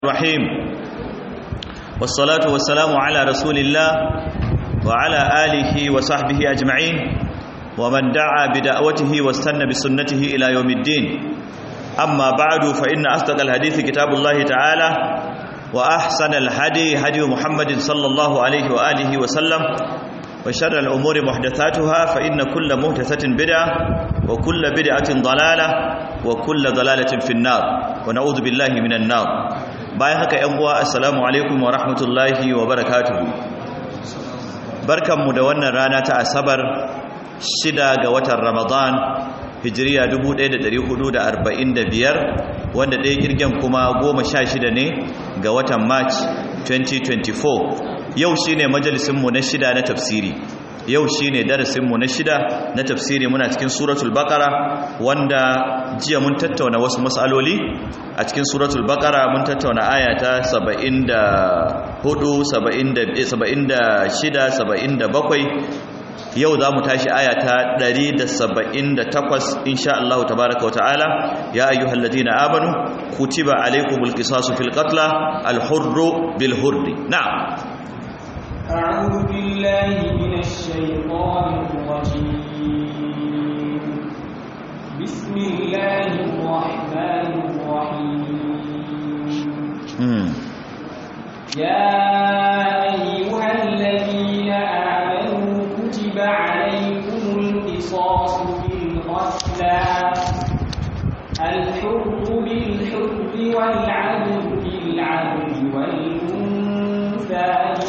الرحيم والصلاة والسلام على رسول الله وعلى آله وصحبه أجمعين ومن دعا بدعوته واستنى بسنته إلى يوم الدين أما بعد فإن أصدق الحديث كتاب الله تعالى وأحسن الهدي هدي محمد صلى الله عليه وآله وسلم وشر الأمور محدثاتها فإن كل محدثة بدعة وكل بدعة ضلالة وكل ضلالة في النار ونعوذ بالله من النار bayan haka ‘yan uwa assalamu alaikum wa rahmatullahi wa barakatuhu barkanmu da wannan rana ta asabar shida ga watan ramadan hijiriya 1445 wanda ɗaya kirgen kuma goma sha shida ne ga watan march 2024 yau shine majalisinmu na shida na tafsiri yau shine darasinmu na shida na tafsiri muna cikin suratul baqara wanda jiya mun tattauna wasu matsaloli a cikin suratul baqara mun tattauna aya ta 74 76 77 yau za mu tashi aya ta 178 insha Allah tabaaraka wa ta'ala ya ayyuhalladhina amanu kutiba alaykumul qisasu fil qatla al hurru bil hurri na'am أعوذ بالله من الشيطان الرجيم بسم الله الرحمن الرحيم يا أيها الذين آمنوا كتب عليكم القصاص في القتلى الحر بالحر والعبد بالعبد والأنثى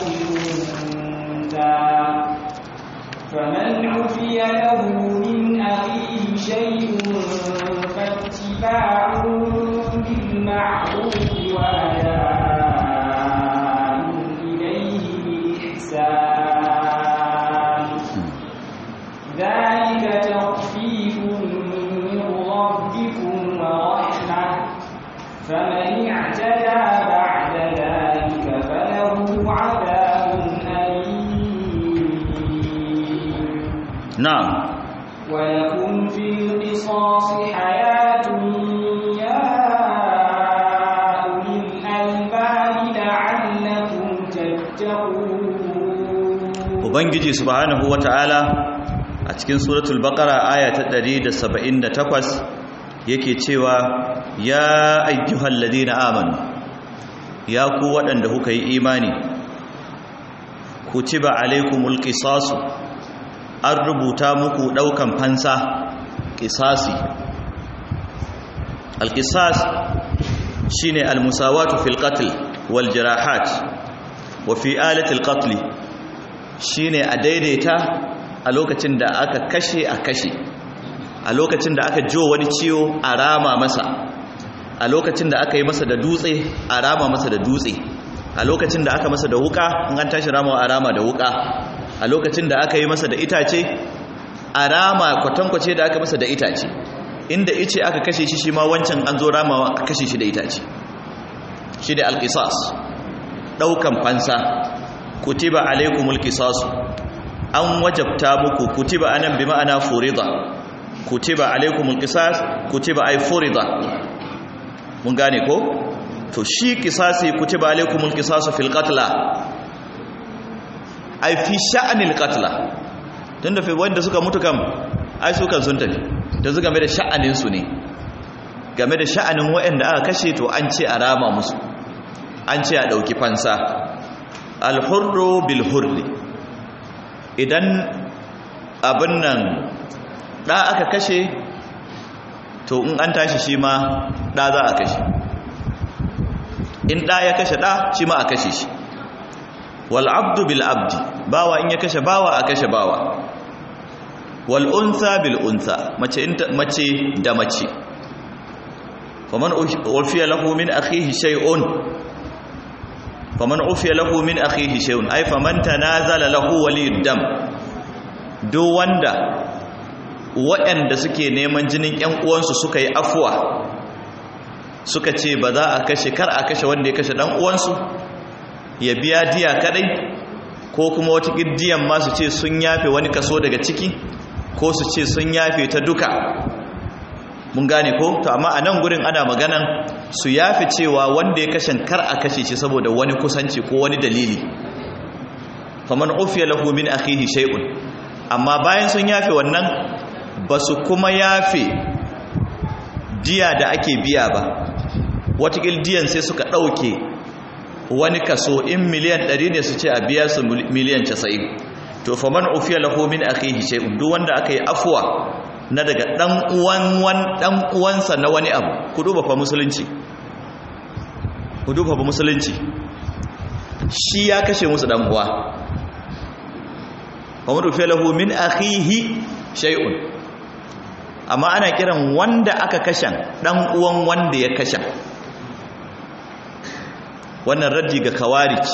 فمن عفي له من أخيه شيء فاتباع بالمعروف وأداء إليه بإحسان ذلك تخفيف من ربكم ورحمة فمن اعتدى بعد ذلك فله عذاب نعم ولكم في القصاص حياة يا أولي الألباب لعلكم تتقون Ubangiji subhanahu wata'ala a cikin suratul baqara aya ta 178 yake cewa ya ayyuhal ladina amanu ya ku waɗanda kuka yi imani kutiba alaikumul qisasu an rubuta muku ɗaukan fansa ƙisasi alƙisas shi ne almusawatu fil qatl wal jirahat wa fi alatil qatl shi ne a daidaita a lokacin da aka kashe a kashe a lokacin da aka jo wani ciwo a rama masa a lokacin da aka yi masa da dutse a rama masa da dutse a lokacin da aka masa da wuka in an tashi rama a rama da wuka a lokacin da aka yi masa da itace a rama kwatankwace da aka masa da itace inda ice aka kashe shi shi ma wancan an zo ramawa a kashe shi da itace shi da alƙisas ɗaukan fansa kutiba alaikumul qisasu an wajabta muku kutiba anan bi ma'ana furida kutiba alaikumul qisas kutiba ay furida mun gane ko to shi qisasi kutiba alaikumul qisasu fil qatla ai fi sha'anil qatla tunda fa wanda suka mutu kam ai su kan sun tafi da su game da sha'anin su ne game da sha'anin waɗanda aka kashe to an ce a rama musu an ce a dauki fansa al-hurru bil hurri idan abin nan da aka kashe to in an tashi shi ma da za a kashe in da ya kashe da shi ma a kashe shi wal abdu bil abdi bawa in ya kashe bawa a kashe bawa wal unsa bil unsa mace mace da mace faman ufiya lahu min akhihi shay'un faman ufiya lahu min akhihi shay'un ay faman tanazala lahu waliyud dam duk wanda waɗanda suke neman jinin ƴan uwansu suka yi afuwa suka ce ba za a kashe kar a kashe wanda ya kashe dan uwansu ya biya diya kadai ko kuma wata diyan ma su ce sun yafe wani kaso daga ciki ko su ce sun yafe ta duka mun gane ko to amma a nan gurin ana maganan su yafi cewa wanda ya kashe kar a kashe shi saboda wani kusanci ko wani dalili faman ufiya lahu min akhihi shay'un amma bayan sun yafe wannan ba su kuma yafe diya da ake biya ba watakil diyan sai suka ɗauke wani kaso in miliyan 100 ne su ce a biya su miliyan 90 to faman ufiya lahu min akhihi shay'un duk wanda aka yi afwa na daga dan uwan wan dan uwansa na wani abu ku duba fa musulunci ku duba fa musulunci shi ya kashe musu dan uwa faman ufiya lahu min akhihi shay'un amma ana kiran wanda aka kashe dan uwan wanda ya kashe wannan raddi ga kawarij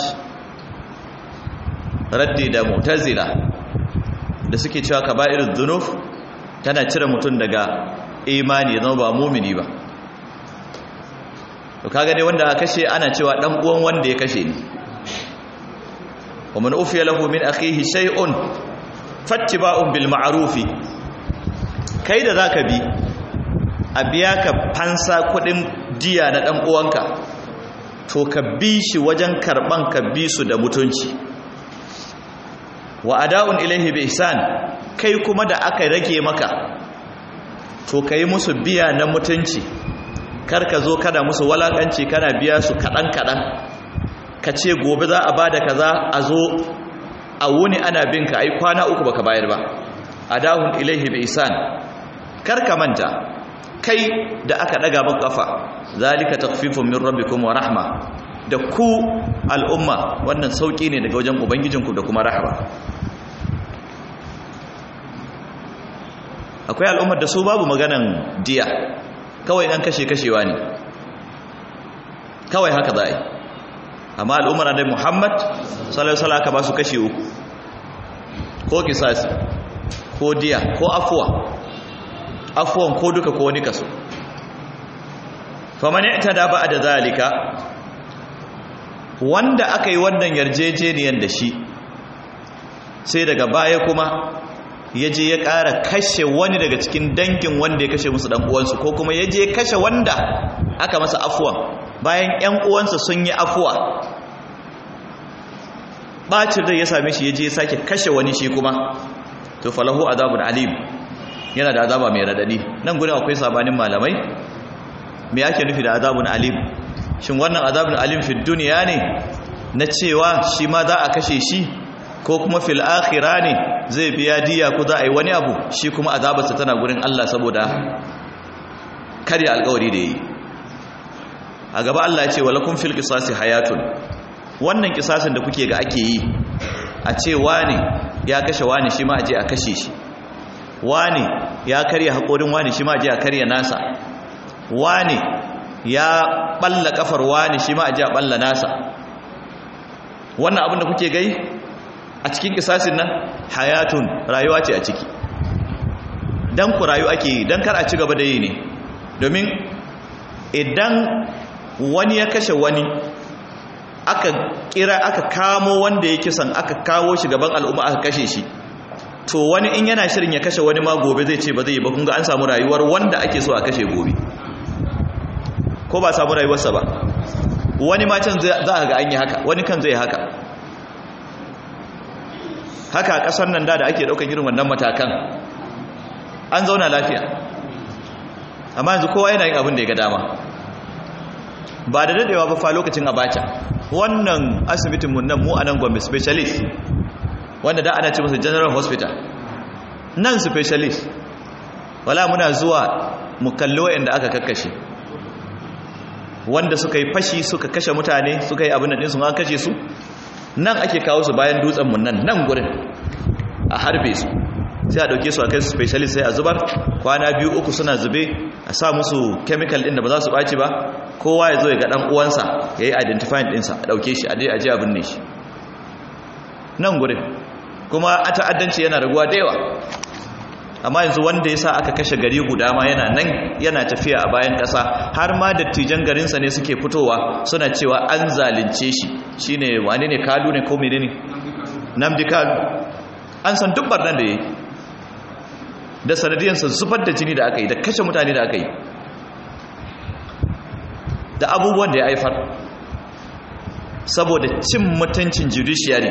raddi da mu'tazila da suke cewa kaba'irud dhunub tana cire mutum daga imani zama ba mumini ba to kaga dai wanda aka kashe ana cewa dan uwan wanda ya kashe ni wa man ufiya lahu min akhihi shay'un fattiba'un bil ma'rufi kai da zaka bi a biya ka fansa kudin diya na dan uwanka to ka bi shi wajen karban ka bi su da mutunci wa ada'un ilaihi bi ihsan kai kuma da aka rage maka to kai musu biya na mutunci kar ka zo kada musu walakanci kana biya su kadan kadan ka ce gobe za a bada kaza a zo a wuni ana bin ka ai kwana uku baka bayar ba adahun ilaihi bi ihsan kar ka manta kai da aka daga maka kafa zalika takhfifun min rabbikum wa rahma da ku al'umma wannan sauki ne daga wajen ubangijinku da kuma rahama akwai al'ummar da su babu maganan diya kawai dan kashe kashewa ne kawai haka za a yi amma al'ummar da muhammad sallallahu aka ba su kashe uku ko kisasi ko diya ko afuwa afuwan ko duka ko wani kaso faman i'tada ba da zalika wanda aka yi wannan yarjejeniyar da shi sai daga baya kuma ya je ya ƙara kashe wani daga cikin dangin wanda ya kashe musu uwansu ko kuma ya je kashe wanda aka masa afuwan bayan 'yan uwansa sun yi afuwa ɓacin rai ya same shi ya je ya sake kashe wani shi kuma to falahu azabun alim yana da azaba mai radadi nan gudun akwai sabanin malamai me ake nufi da azabun alim shin wannan azabun alim fi duniya ne na cewa shi ma za a kashe shi ko kuma fil akhira ne zai biya diya ko za a yi wani abu shi kuma azabarsa tana gurin Allah saboda karya alkawari da yi a gaba Allah ya ce walakum fil qisasi hayatun wannan kisasin da kuke ga ake yi a ce wani ya kashe wani shi ma aje a kashe shi wani ya karya haƙorin wani shi ma aje a karya nasa wani ya balla kafar wani shi ma aje a balla nasa wannan abin da kuke gai a cikin kisasin nan hayatun rayuwa ce a ciki dan ku rayu ake yi dan kar a ci gaba da yi ne domin idan wani ya kashe wani aka kira aka kamo wanda ya kisan aka kawo shi gaban al'umma aka kashe shi to wani in yana shirin ya kashe wani ma gobe zai ce ba zai yi ba kun ga an samu rayuwar wanda ake so a kashe gobe ko ba samu rayuwarsa ba wani ma can za a ga an yi haka wani kan zai haka haka a ƙasar nan da da ake ɗaukar irin wannan matakan an zauna lafiya amma yanzu kowa yana yin abin da ya ga dama ba da daɗewa ba fa lokacin abacha wannan asibitinmu nan mu a nan gombe specialist wanda da ana ce masa general hospital nan specialist wala muna zuwa mu kalli wa'anda aka kakkashe wanda suka yi fashi suka kashe mutane suka yi abin da ɗinsu an kashe su nan ake kawo su bayan dutsenmu nan nan gurin a harbe su sai a ɗauke su a kai specialist sai a zubar kwana biyu uku suna zube a sa musu chemical ɗin da ba za su ɓaci ba kowa ya zo ya ga ɗan uwansa ya yi identifying ɗinsa a ɗauke shi a je a je abin ne shi nan gurin kuma a ta'addanci yana raguwa da yawa amma yanzu wanda ya sa aka kashe gari guda ma yana nan yana tafiya a bayan ƙasa har ma dattijan garinsa ne suke fitowa suna cewa an zalunce shi shine wane ne kalu ne ko mene ne namdi kalu an san duk barnan da ya yi da sanadiyarsa zubar da jini da aka yi da kashe mutane da aka yi da abubuwan da ya haifar saboda cin mutuncin judiciary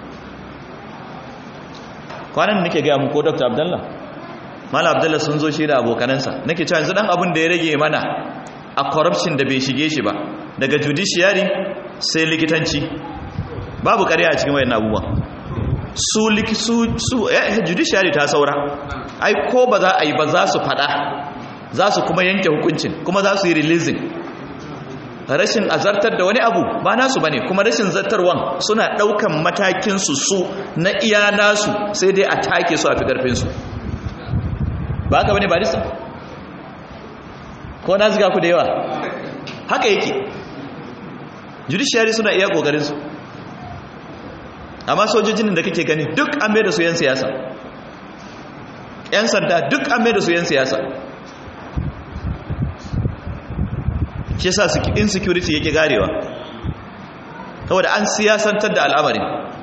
kwanan nake gaya muku dr abdallah mala abdallah sun zo shi da abokanansa nake cewa yanzu dan abin da ya rage mana a corruption da bai shige shi ba daga judiciary sai likitanci babu ƙarya a cikin wayan abubuwan su su su eh, judiciary ta saura ai ko ba za a yi ba za su fada za su kuma yanke hukuncin kuma za su yi releasing rashin azartar da wani abu ba nasu bane kuma rashin zartarwan suna daukan matakin su su na iya nasu sai dai a take su a fi karfin su ba haka bane barista ko na ziga ku da yawa haka yake judiciary suna iya kokarin su amma sojojin da kake gani duk an mai da su yan siyasa yan sanda duk an mai da su yan siyasa shi yasa insecurity yake garewa saboda an siyasantar da al'amarin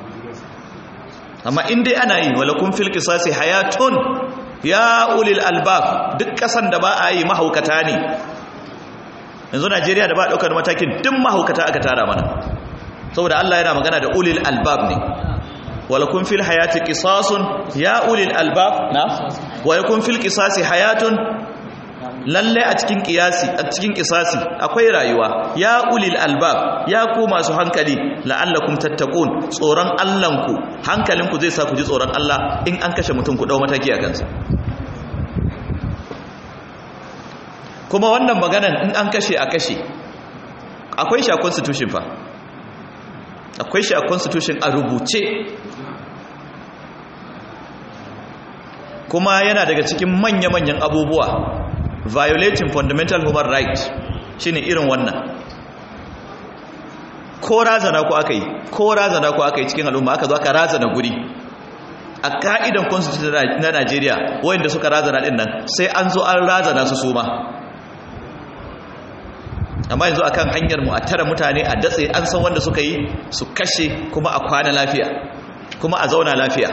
amma in dai ana yi wala kun fil qisasi hayatun ya ulil albab duk kasan da ba a yi mahaukata ne yanzu Najeriya da ba daukar matakin duk mahaukata aka tara mana saboda Allah yana magana da ulil albab ne wala kun fil hayati qisasun ya ulil albab na wala kun fil qisasi hayatun lalle a cikin kiyasi a cikin kisasi akwai rayuwa ya ulil albab ya ku masu hankali la'allakum tattaqun tsoron Allahnku hankalinku zai sa ku ji tsoron Allah in an kashe mutum ku dau mataki a kansa kuma wannan maganan in an kashe a kashe akwai shi a constitution fa akwai shi a constitution a rubuce kuma yana daga cikin manya-manyan abubuwa violating fundamental human rights shine irin wannan ko razana ko aka yi ko razana ko aka yi cikin al'umma aka zo aka razana guri a ka'idan constitution na Najeriya wayanda suka razana din nan sai an zo an razana su suma amma yanzu akan hanyar mu a tara mutane a datse an san wanda suka yi su kashe kuma a kwana lafiya kuma a zauna lafiya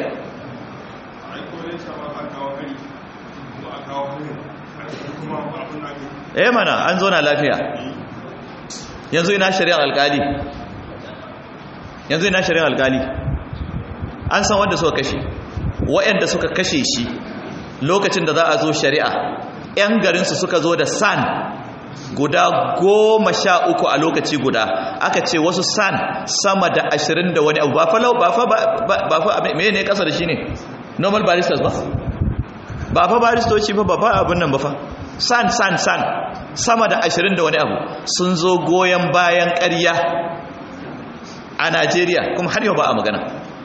eh mana an zo na lafiya yanzu ina shari'ar alkali yanzu ina shari'ar alkali an san wanda suka kashe waɗanda suka kashe shi lokacin da za a zo shari'a 'yan garinsu suka zo da san guda goma sha uku a lokaci guda aka ce wasu san sama da ashirin da wani abu ba fa lau ba fa ba fa me ne kasa da shi ne normal baristas ba ba fa baristoci ba ba fa abin nan ba fa san san san sama da ashirin da wani abu sun zo goyon bayan ƙarya a najeriya kuma har yau ba a magana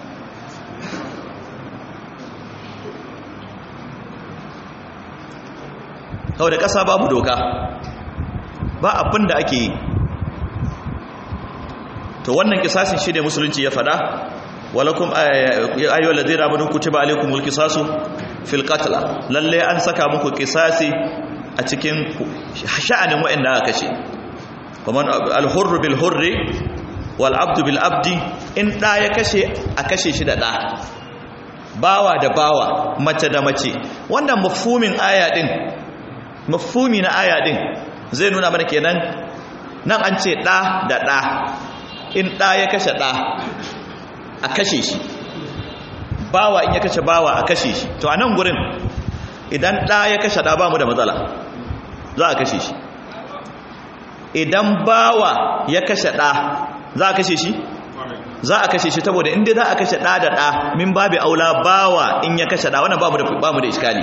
hau da ƙasa babu doka ba abin da ake yi to wannan kisasin shi ne musulunci ya fada walakum ayyuhal ladina amanu kutiba alaykumul qisasu fil qatl lalle an saka muku kisasi a cikin sha'anin wa'anda aka kashe kaman al-hurr bil hurri wal abdu bil abdi in da ya kashe a kashe shi da da bawa da bawa mace da mace wannan mafhumin aya din mafhumi na aya din zai nuna mana kenan nan an ce da da da in da ya kashe da a kashe shi bawa in ya kashe bawa a kashe shi to a nan gurin idan ɗa ya kashe ɗa ba mu da matsala za a kashe shi idan bawa ya kashe ɗa za a kashe shi za a kashe shi saboda inda za a kashe ɗa da ɗa min babu aula bawa in ya kashe ɗa wannan ba mu da iskali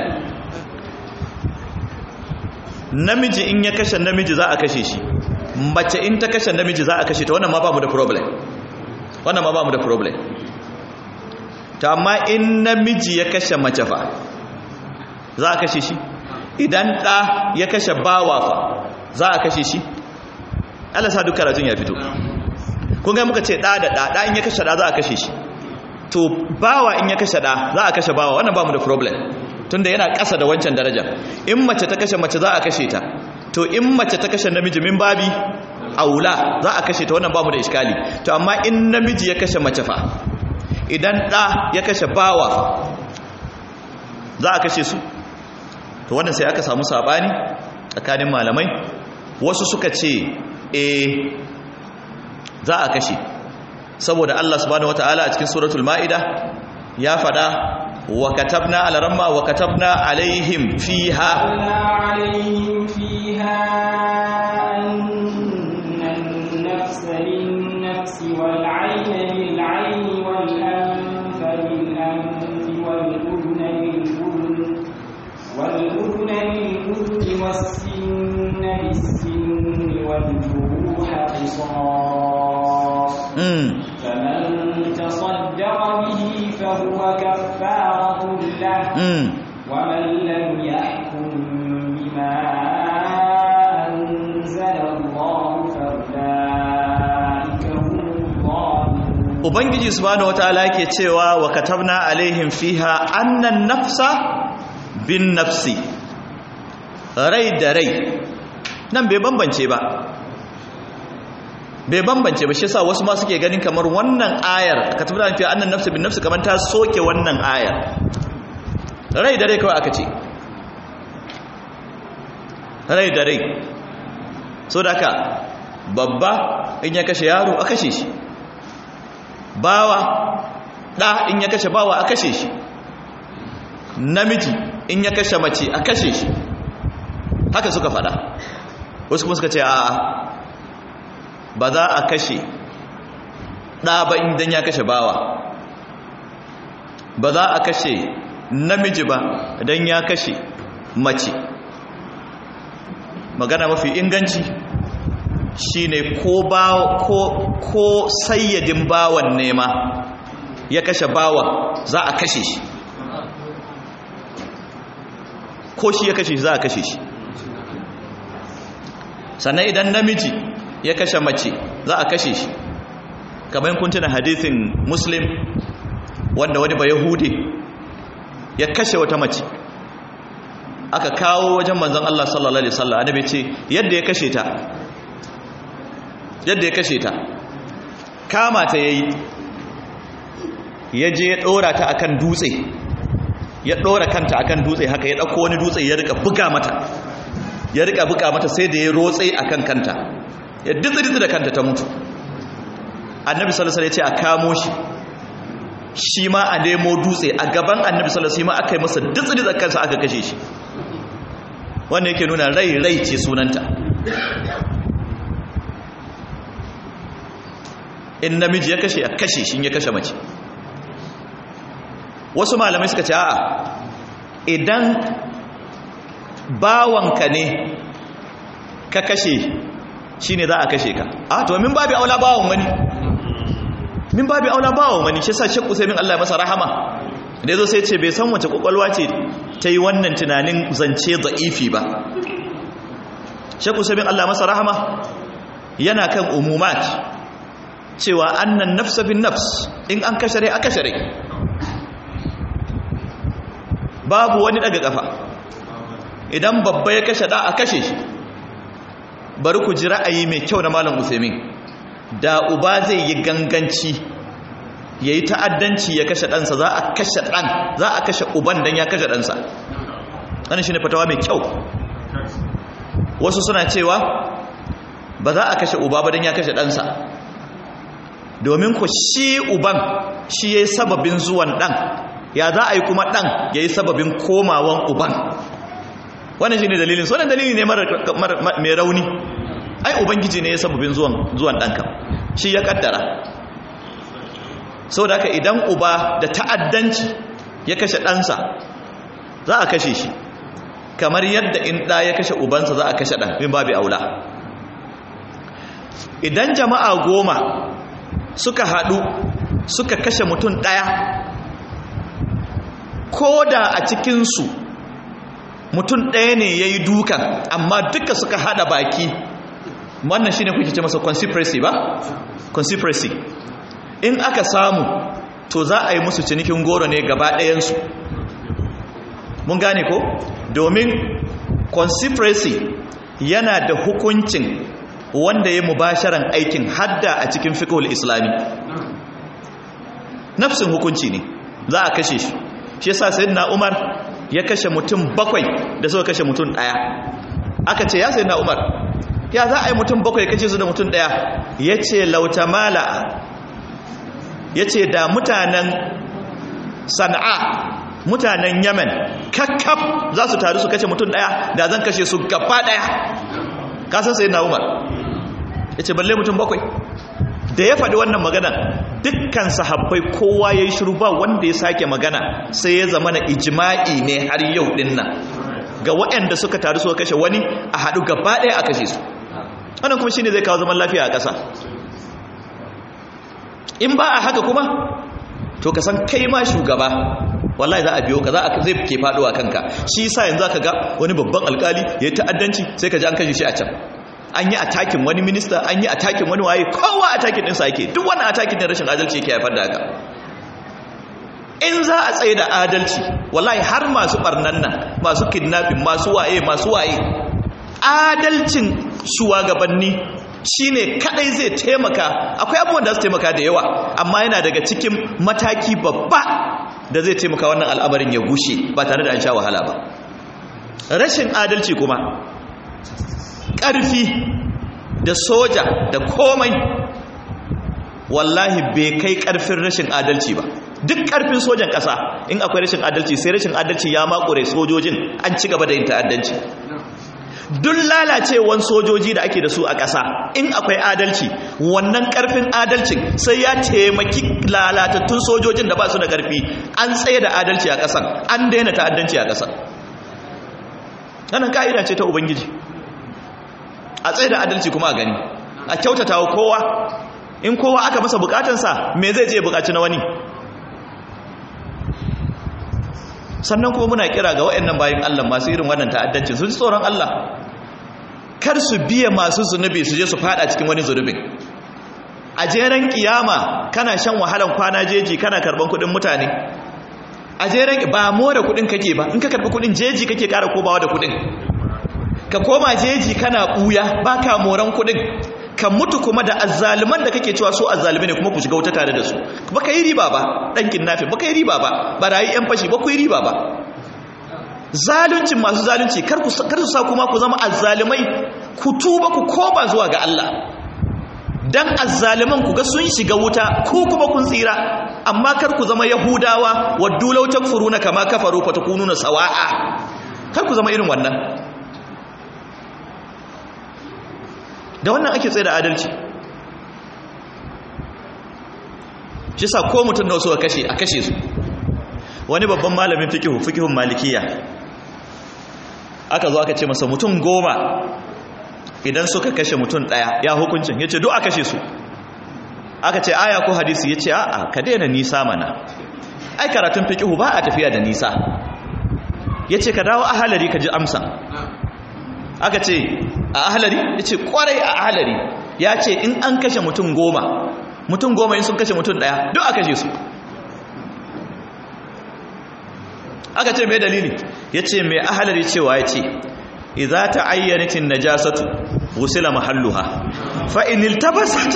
namiji in ya kashe namiji za a kashe shi mace in ta kashe namiji za a kashe ta wannan ma ba mu da problem wannan ma ba mu da problem ta amma in namiji ya kashe mace fa za a kashe shi idan ɗa ya kashe bawa fa za a kashe shi Allah sa duk karatun ya fito kun ga muka ce ɗa da ɗa ɗa in ya kashe ɗa za a kashe shi to bawa in ya kashe ɗa za a kashe bawa wannan ba mu da problem tunda yana ƙasa da wancan daraja in mace ta kashe mace za a kashe ta to in mace ta kashe namiji min babi aula za a kashe ta wannan babu da iskali to amma in namiji ya kashe mace fa idan ɗa ya kashe bawa za a kashe su to wannan sai aka samu sabani tsakanin malamai wasu suka ce eh za a kashe saboda Allah subhanahu wataala a cikin suratul maida ya fada wa katabna ala ramma wa katabna alaihim fiha عليهم فيها أن النفس للنفس والعين بالعين والأنف بالأنف والأذن بالأذن والأذن بالأذن والسن بالسن والجروح قصاص mm. فمن تصدق به فهو كفارة له Mm. ومن لم يحكم بما أنزل الله فأولئك هم الظالمون ubangiji subhanahu wataala yake cewa wa katabna alaihim fiha annan nafsa bin nafsi rai da rai nan bai bambance ba bai bambance ba shi yasa wasu ma suke ganin kamar wannan ayar katabna alaihim fiha annan nafsi bin nafsi kamar ta soke wannan ayar rai da rai kawai aka ce rai da rai so da haka babba in ya kashe yaro a kashe shi bawa ɗa in ya kashe bawa a kashe shi namiji in ya kashe mace a kashe shi haka suka fada wasu kuma suka ce a ba za a kashe ɗa ba idan ya kashe bawa ba za a kashe namiji ba idan ya kashe mace magana mafi inganci shine ko ba ko ko sayyadin bawan nema ya kashe bawan za a kashe shi ko shi ya kashe shi za a kashe shi sannan idan namiji ya kashe mace za a kashe shi kamar kun tuna hadithin muslim wanda wani ba yahudi ya kashe wata mace aka kawo wajen manzon Allah sallallahu alaihi wasallam annabi ce yadda ya kashe ta yadda ya kashe ta kama ta yayi ya je ya dora ta akan dutse ya dora kanta akan dutse haka ya dauko wani dutse ya rika buga mata ya rika buga mata sai da ya rotse akan kanta ya ditsi da kanta ta mutu annabi sallallahu alaihi wasallam ya ce a kamo shi shi ma a nemo dutse a gaban annabi sallallahu alaihi wasallam aka yi masa ditsi da kansa aka kashe shi wannan yake nuna rai rai ce sunanta in namiji ya kashe a kashe shi ya kashe mace wasu malamai suka ce a'a idan bawanka ne ka kashe shi ne za a kashe ka a to min babi aula bawan wani min babi aula bawan wani shi sa shekku sai min Allah masa rahama da yazo sai ce bai san wace kwakwalwa ce ta yi wannan tunanin zance za'ifi ba shekku sai min Allah masa rahama yana kan umumat cewa annan nafsa bin nafs in an kashe rai aka share babu wani daga kafa idan babba ya kashe da a kashe shi bari ku ji ra'ayi mai kyau na malam usaimin da uba zai yi ganganci ya yi ta'addanci ya kashe ɗansa za a kashe ɗan za a kashe uban don ya kashe ɗansa wani shi ne fatawa mai kyau wasu suna cewa ba za a kashe uba ba don ya kashe ɗansa domin ku shi uban shi ya yi sababin zuwan ɗan ya za a yi kuma ɗan ya yi sababin komawan uban wannan shi ne dalilin so dalili ne mai rauni ai ubangiji ne ya sababin zuwan ɗanka shi ya ƙaddara sau da haka idan uba da ta'addanci ya kashe ɗansa za a kashe shi kamar yadda in ɗa ya kashe ubansa za a kashe ɗan min babu aula idan jama'a goma suka haɗu suka kashe mutum ɗaya ko da a cikinsu mutum ɗaya ne ya yi dukan amma duka suka haɗa baki wannan shi ne kuke ce masa conspiracy ba? conspiracy in aka samu to za a yi musu cinikin goro ne gaba ɗayansu mun gane ko? domin conspiracy yana da hukuncin wanda ya mubasharan aikin hadda a cikin fiqhul islami nafsin hukunci ne za a kashe shi shi yasa sayyidina Umar ya kashe mutum bakwai da suka kashe mutum ɗaya aka ce ya sai na umar ya za a yi mutum bakwai kashe su da mutum ɗaya ya ce lautamala ya ce da mutanen sana'a mutanen yamen kakkaf za su taru su kashe mutum ɗaya da zan kashe su gaba ɗaya kasan sai na umar ya ce balle mutum bakwai da ya faɗi wannan magana dukkan sahabbai kowa ya yi shiru ba wanda ya sake magana sai ya zama na ijima'i ne har yau ɗin nan ga waɗanda suka taru suka kashe wani a haɗu gaba ɗaya a kashe su wannan kuma shine zai kawo zaman lafiya a ƙasa in ba a haka kuma to ka san kai ma shugaba wallahi za a biyo ka za a zai ke faɗuwa kanka shi sa yanzu aka ga wani babban alkali ya yi ta'addanci sai ka ji an kashe shi a can an yi atakin wani minista an yi atakin wani waye kowa atakin ɗinsa yake duk wani atakin ɗin rashin adalci yake haifar da haka in za a tsaye da adalci wallahi har masu ɓarnan nan masu kidnapping masu waye masu waye adalcin shugabanni shine kadai zai taimaka akwai abubuwan da su taimaka da yawa amma yana daga cikin mataki babba da zai taimaka wannan al'amarin ya gushe ba tare da an sha wahala ba rashin adalci kuma ƙarfi da soja da komai wallahi bai kai ƙarfin rashin adalci ba duk ƙarfin sojan ƙasa in akwai rashin adalci sai rashin adalci ya makure sojojin an ci gaba da yin ta'addanci duk lalacewan sojoji da ake da su a ƙasa in akwai adalci wannan ƙarfin adalcin sai ya taimaki lalatattun sojojin da ba su da ƙarfi an tsaye da adalci a ƙasan an daina ta'addanci a ƙasan wannan ka'ida ce ta ubangiji a tsaye da adalci kuma a gani a kyautata wa kowa in kowa aka masa bukatansa me zai je bukaci na wani sannan kuma muna kira ga waɗannan bayan Allah masu irin wannan ta'addancin su ji tsoron Allah kar su biya masu zunubi su je su fada cikin wani zunubin a jeren kiyama kana shan wahalan kwana jeji kana karban kudin mutane a jeren ba more kudin kake ba in ka karbi kudin jeji kake kara kobawa da kudin ka koma jeji kana buya baka moran kudin ka mutu kuma da azzaliman da kake cewa so azzalimi ne kuma ku shiga wuta tare da su ba ka yi riba ba dan kinnafi ba ka yi riba ba barayi yan fashi ba ku yi riba ba zaluncin masu zalunci kar ku kar su sa kuma ku zama azzalimai ku tuba ku koma zuwa ga Allah dan azzaliman ku ga sun shiga wuta ku kuma kun tsira amma kar ku zama yahudawa waddu law takfuruna kama kafaru fatakununa sawa'a kar ku zama irin wannan da wannan ake tsaye da adalci shi sa ko mutum na wasu a kashe a kashe su wani babban malamin fikihu fikihun malikiya aka zo aka ce masa mutum goma idan suka kashe mutum daya ya hukuncin ya ce duk a kashe su aka ce aya ko hadisi ya ce a'a ka daina nisa mana ai karatun fikihu ba a tafiya da nisa ya ce ka dawo ahalari ka ji amsa aka ce a ahalari ya ce kwarai a ahalari ya ce in an kashe mutum goma mutum goma in sun kashe mutum daya duk a kashe su aka ce mai dalili ya ce mai ahalari cewa ya ce idza ta ayyanatin najasatu wusila mahalluha fa in iltabasat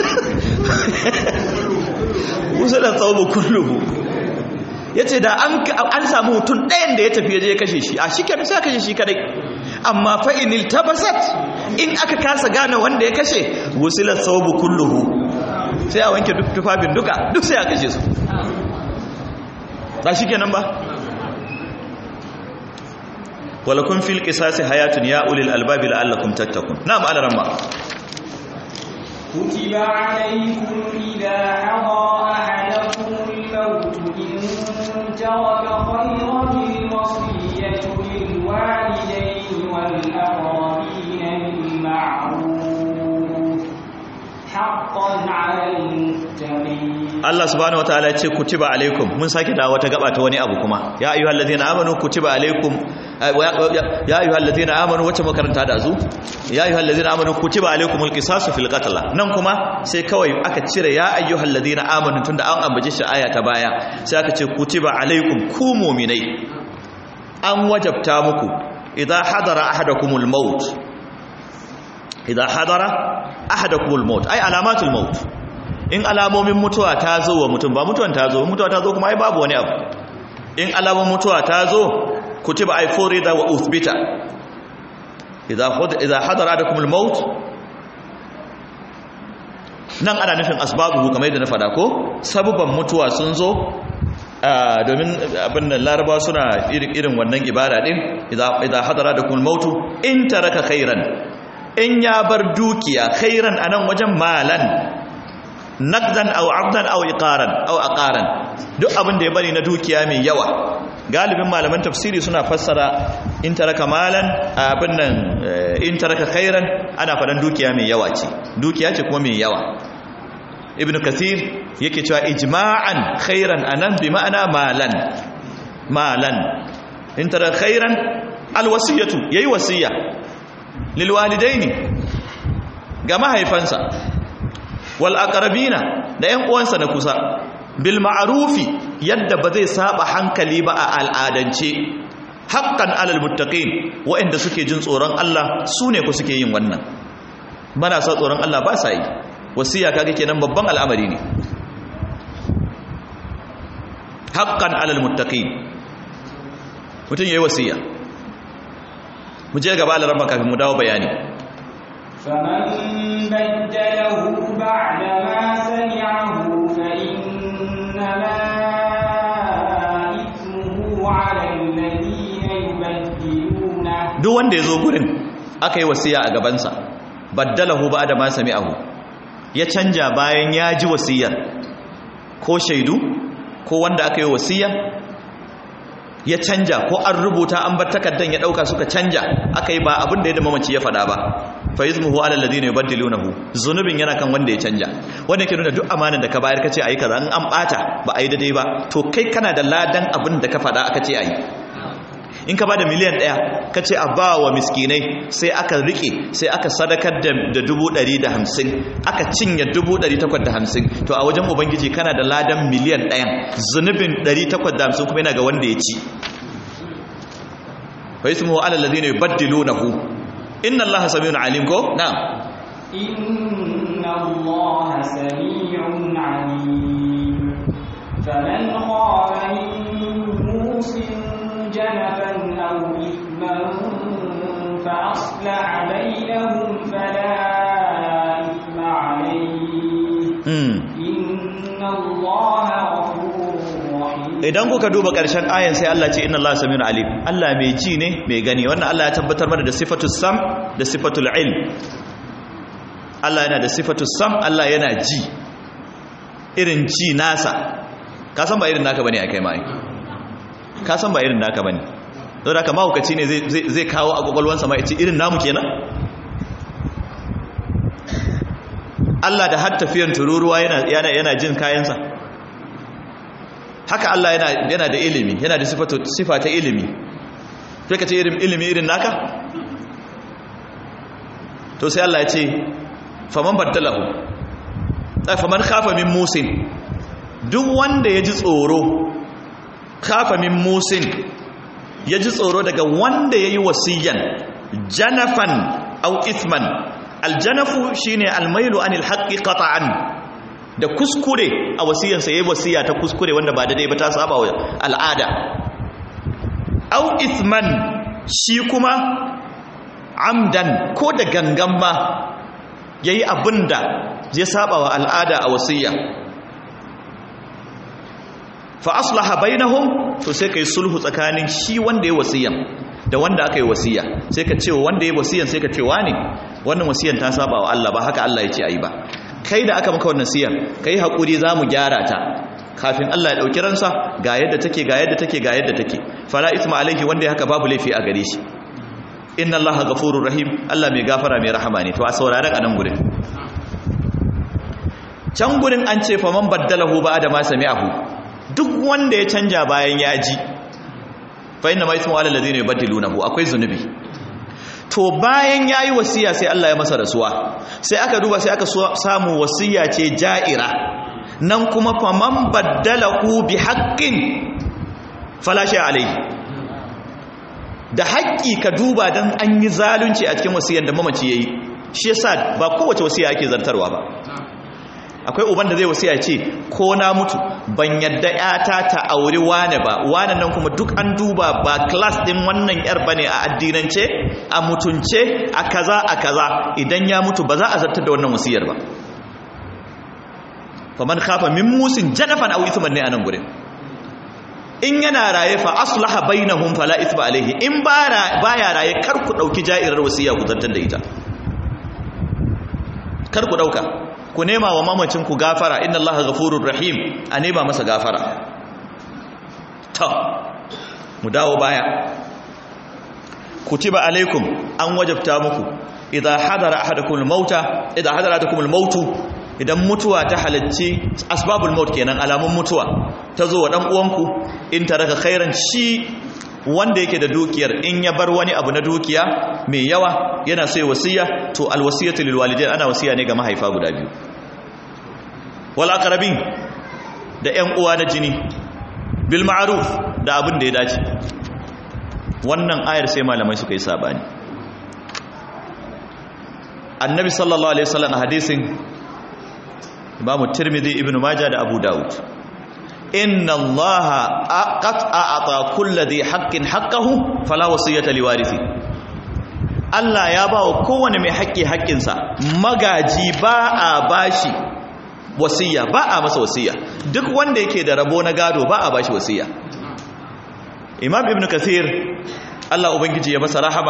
wusila thawbu kulluhu yace da an an samu mutum ɗayan da ya tafi je ya kashe shi a shikenan sai kashe shi kadai amma fa in iltabasat in aka kasa gane wanda ya kashe wusila thawbu kulluhu sai a wanke duk tufafin duka duk sai a kashe su ba shikenan ba ولكم في القصاص حياة يا أولي الألباب لعلكم تتقون نعم على رمى كتب عليكم إذا حضر أحدكم الموت إن ترك خيرا الوصية للوالدين والأقربين بالمعروف حقا على المتقين Allah subhanahu wataala ya ce kutiba alaikum mun sake da wata gaba ta wani abu kuma ya ayyuhal ladina amanu kutiba alaikum ya ayyuhal ladina amanu wacce makaranta da zu ya ayyuhal ladina amanu kutiba alaikumul qisasu fil qatl nan kuma sai kawai aka cire ya ayyuhal ladina amanu tunda an ambace shi aya ta baya sai aka ce kutiba alaikum ku mu'minai an wajabta muku idza hadara ahadakumul maut idza hadara ahadakumul maut ay alamatul maut in alamomin mutuwa ta zo wa mutum ba mutuwan ta zo mutuwa ta zo kuma ai babu wani abu in alamomin mutuwa ta zo kutiba ay furida wa uthbita idza idza hadara adakum al-maut nan ana nufin asbabuhu kamar yadda na fada ko sabuban mutuwa sun zo domin abin da laraba suna irin wannan ibada din idza hadara adakum al-maut in taraka khairan in ya bar dukiya khairan anan wajen malan naqdan aw abdan aw iqaran aw aqaran duk abin da ya bari na dukiya mai yawa galibin malaman tafsiri suna fassara in taraka malan abin nan in taraka khairan ana fadan dukiya mai yawa ce dukiya ce kuma mai yawa ibnu kathir yake cewa ijma'an khairan anan bi ma'ana malan malan in taraka khairan alwasiyatu yayi wasiya lil walidaini ga mahaifansa wal aqrabina da ƴan uwansa na kusa bil ma'rufi yadda ba zai saba hankali ba a al'adance haqqan alal muttaqin waɗanda suke jin tsoron Allah sune ku suke yin wannan bana sa tsoron Allah ba sa yi wasiya kaga kenan babban al'amari ne haqqan alal muttaqin mutun yayi wasiya mu je gaba Allah kafin mu dawo bayani فمن بدله بعد ما سمعه فإنما إثمه على الذين يبدلونه duk wanda ya zo gurin aka yi wasiya a gabansa baddalahu ba da ma sami'ahu ya canja bayan ya ji wasiyar ko shaidu ko wanda aka yi wasiya ya canja ko an rubuta an bar takaddan ya dauka suka canja aka yi ba abin da ya da mamaci ya faɗa ba fa izmuhu ala alladhina yubaddilunahu zunubin yana kan wanda ya canja wanda yake nuna duk amanar da ka bayar kace ayi kaza in an bata ba ayi daidai ba to kai kana da ladan abin da ka faɗa aka ce ayi in ka bada miliyan ɗaya ka ce a ba wa miskinai sai aka rike sai aka sadakar da dubu ɗari da hamsin aka cinye dubu ɗari takwas da hamsin to a wajen ubangiji kana da ladan miliyan ɗayan zunubin ɗari takwas da hamsin kuma yana ga wanda ya ci fa ismu ala alladhina yubaddilunahu inna allaha samiun alim ko na'am inna allaha samiun alim faman khafa min musin جنفا أو إثما فأصلح بينهم فلا إثم عليه إن الله غفور رحيم idan kuka duba ƙarshen ayan sai Allah ce inna Allah samiyun alim Allah mai ji ne mai gani wannan Allah ya tabbatar mana da sifatul sam da sifatul ilm Allah yana da sifatul sam Allah yana ji irin ji nasa ka san ba irin naka bane akai mai ka san ba irin naka bane don haka mahaukaci ne zai kawo a kwakwalwansa ma ya ce irin namu kenan Allah da har tafiyan tururuwa yana jin kayansa haka Allah yana da ilimi yana da sifa ta ilimi sai ka ce irin ilimi irin naka to sai Allah ya ce faman baddalahu faman khafa min musin duk wanda ya ji tsoro kafa min musin ya ji tsoro daga wanda ya yi wasiyan janafan au isman aljanafu shine almailu anil haqqi qata'an da kuskure a wasiyansa yayi wasiya ta kuskure wanda ba daidai ba ta saba wa al'ada au isman shi kuma amdan ko da gangan ma yayi abinda ya saba wa al'ada a wasiya fa aslaha bainahum to sai kai sulhu tsakanin shi wanda ya wasiyan da wanda aka yi wasiya sai ka ce wanda ya wasiyan sai ka ce wani wannan wasiyan ta saba wa Allah ba haka Allah ya ce ayi ba kai da aka maka wannan wasiyan kai hakuri zamu gyara ta kafin Allah ya dauki ransa ga yadda take ga yadda take ga yadda take fala isma alaihi wanda ya haka babu laifi a gare shi inna allaha ghafurur rahim Allah mai gafara mai rahama ne to a sauraron anan gurin can gurin an ce fa man baddalahu ba'da ma sami'ahu duk wanda ya canja bayan ya ji fa inna ma ismu ala alladhina yubaddilunahu akwai zunubi to bayan yayi wasiya sai Allah ya masa rasuwa sai aka duba sai aka samu wasiya ce ja'ira nan kuma fa man baddalahu bi haqqin fala shay alayhi da haƙƙi ka duba dan an yi zalunci a cikin wasiyar da mamaci yayi shi yasa ba kowace wasiya ake zartarwa ba akwai uban da zai wasiya ce ko na mutu ban yadda yata ta auri wane ba wane nan kuma duk an duba ba class din wannan yar bane a addinance a mutunce a kaza a kaza idan ya mutu ba za a zartar da wannan wasiyar ba faman khafa min musin janafan aw ithman ne anan gurin in yana raye fa aslaha bainahum fala ithma alaihi in baya raye kar ku dauki ja'irar wasiya ku zartar da ita kar ku dauka ku nema wa mamacin ku gafara inna allaha ghafurur rahim a nema masa gafara to mu dawo baya kutiba alaikum an wajabta muku idza hadara ahadakum al-mauta idza hadara ahadakum al-mautu idan mutuwa ta halarci asbabul maut kenan alamun mutuwa ta zo wa dan uwanku in taraka khairan shi wanda yake da dukiyar in ya bar wani abu na dukiya mai yawa yana sai wasiya to alwasiyatu lil walidain ana wasiya ne ga mahaifa guda biyu wal aqrabin da ƴan uwa na jini bil ma'ruf da abin da ya dace wannan ayar sai malamai suka yi sabani annabi sallallahu alaihi wasallam a hadisin imamu tirmidhi ibnu majah da abu daud inna allaha qad a'ata kulli dhi haqqin haqqahu fala wasiyata liwarithi Allah ya ba wa kowane mai haƙƙi haƙƙinsa magaji ba a bashi wasiya ba a masa wasiya duk wanda yake da rabo na gado ba a bashi wasiya imam ibn kathir Allah ubangiji ya masa rahama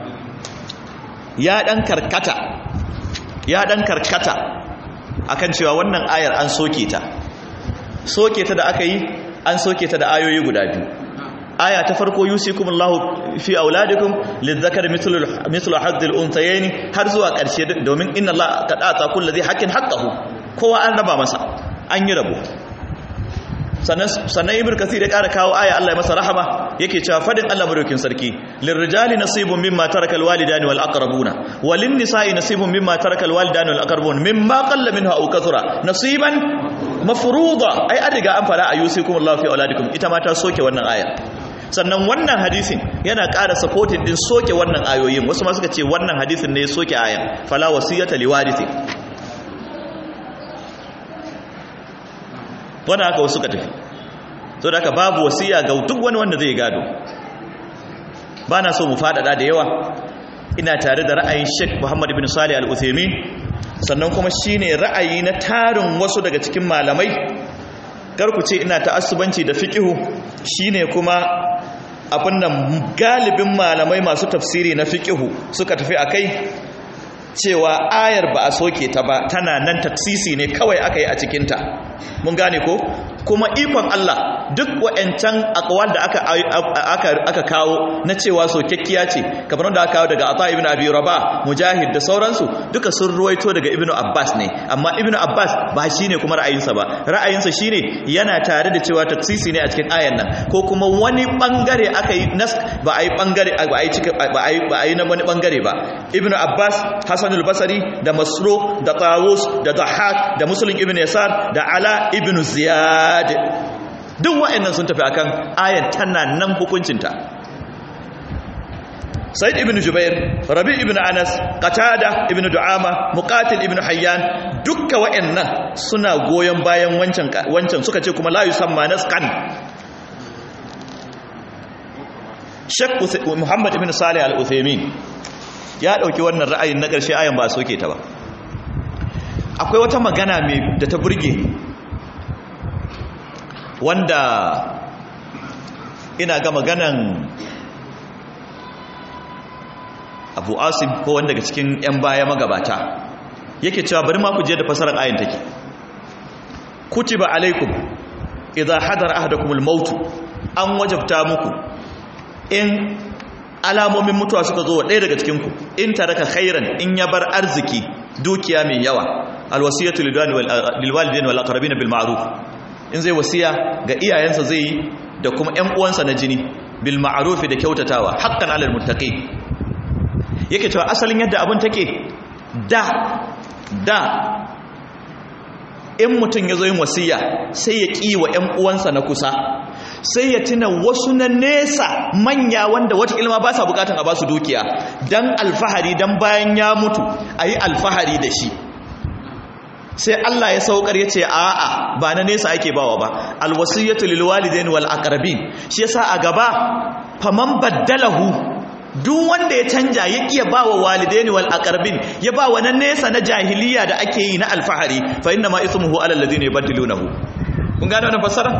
ya dan karkata ya dan karkata akan cewa wannan ayar an soke ta soke ta da aka yi an soke ta da ayoyi guda biyu aya ta farko yusikumullahu fi auladikum lizzakari mithlu mithlu haddil unthayaini har zuwa karshe domin inna allaha qad ata kulli dhi haqqin haqqahu kowa an raba masa an yi rabo sannan sannan ibnu kathir ya ƙara kawo aya Allah ya masa rahama yake cewa fadin Allah madaukin sarki lirrijali nasibun mimma taraka alwalidani wal aqrabuna walin nisa'i nasibun mimma taraka alwalidani wal aqrabun mimma qalla minha aw kathura nasiban mafruḍa ai an riga an fara ayusikum Allah fi auladikum ita ma ta soke wannan aya sannan wannan hadisin yana ƙara supporting din soke wannan ayoyin wasu ma suka ce wannan hadisin ne ya soke ayan fala wasiyata liwarithi wannan haka wasu suka tafi so da haka babu wasiya ga duk wani wanda zai gado ba na so mu faɗaɗa da yawa ina tare da ra'ayin sheikh muhammad ibn salih al-uthaymin sannan kuma shine ra'ayi na tarin wasu daga cikin malamai karku ce ina ta'assubanci da fiqihu shine kuma abin nan galibin malamai masu tafsiri na fiqihu suka tafi akai cewa ayar ba a soke ta ba tana nan tafsisi ne kawai aka yi a cikinta mun gane ko kuma ikon Allah duk wa'ancan akwal da aka aka aka kawo na cewa sokekkiya ce kamar wanda aka kawo daga Ata ibn Abi Rabah Mujahid da sauransu duka sun ruwaito daga Ibn Abbas ne amma Ibn Abbas ba shine kuma ra'ayinsa ba ra'ayinsa shine yana tare da cewa taksisi ne a cikin ayan nan ko kuma wani bangare aka yi nas ba a yi bangare ba a yi cika ba a yi ba a yi na wani bangare ba Ibn Abbas Hasan al-Basri da Masruq da Tawus da Dhahhak da Muslim ibn Yasar da Ala ibn Ziyad duk wa'annan sun tafi akan ayan tana nan hukuncinta Said ibn Jubair Rabi ibn Anas Qatada ibn Du'ama Muqatil ibn Hayyan dukkan wa'annan suna goyon bayan wancan wancan suka ce kuma la yusamma nasqan Sheikh Muhammad ibn Salih al-Uthaymeen ya dauki wannan ra'ayin na ƙarshe ayan ba soke ta ba akwai wata magana mai da ta burge wanda ina ga maganan abu asim ko wanda daga cikin 'yan baya magabata yake cewa bari ma ku je da fasarar ayin take kutiba alaikum idza hadara ahadakumul maut an wajabta muku in alamomin mutuwa suka zo wa ɗaya daga cikinku in taraka khairan in ya bar arziki dukiya mai yawa alwasiyatu lilwalidain wal aqrabin bil ma'ruf in zai wasiya ga iyayensa zai yi da kuma ƴan uwansa na jini bil ma'ruf da kyautatawa haqqan alal muttaqi yake cewa asalin yadda abun take da da in mutum ya zo yin wasiya sai ya ƙi wa ƴan uwansa na kusa sai ya tuna wasu na nesa manya wanda wata ilma ba sa bukatan a ba su dukiya dan alfahari dan bayan ya mutu a yi alfahari da shi sai Allah ya saukar ya ce a'a ba na nesa ake bawa ba alwasiyatu lil walidain wal aqrabin shi yasa a gaba faman baddalahu duk wanda ya canja ya iya bawa walidain wal aqrabin ya ba wa na nesa na jahiliya da ake yi na alfahari fa inna ma ismuhu ala alladhina yubaddilunahu kun gane wannan fassara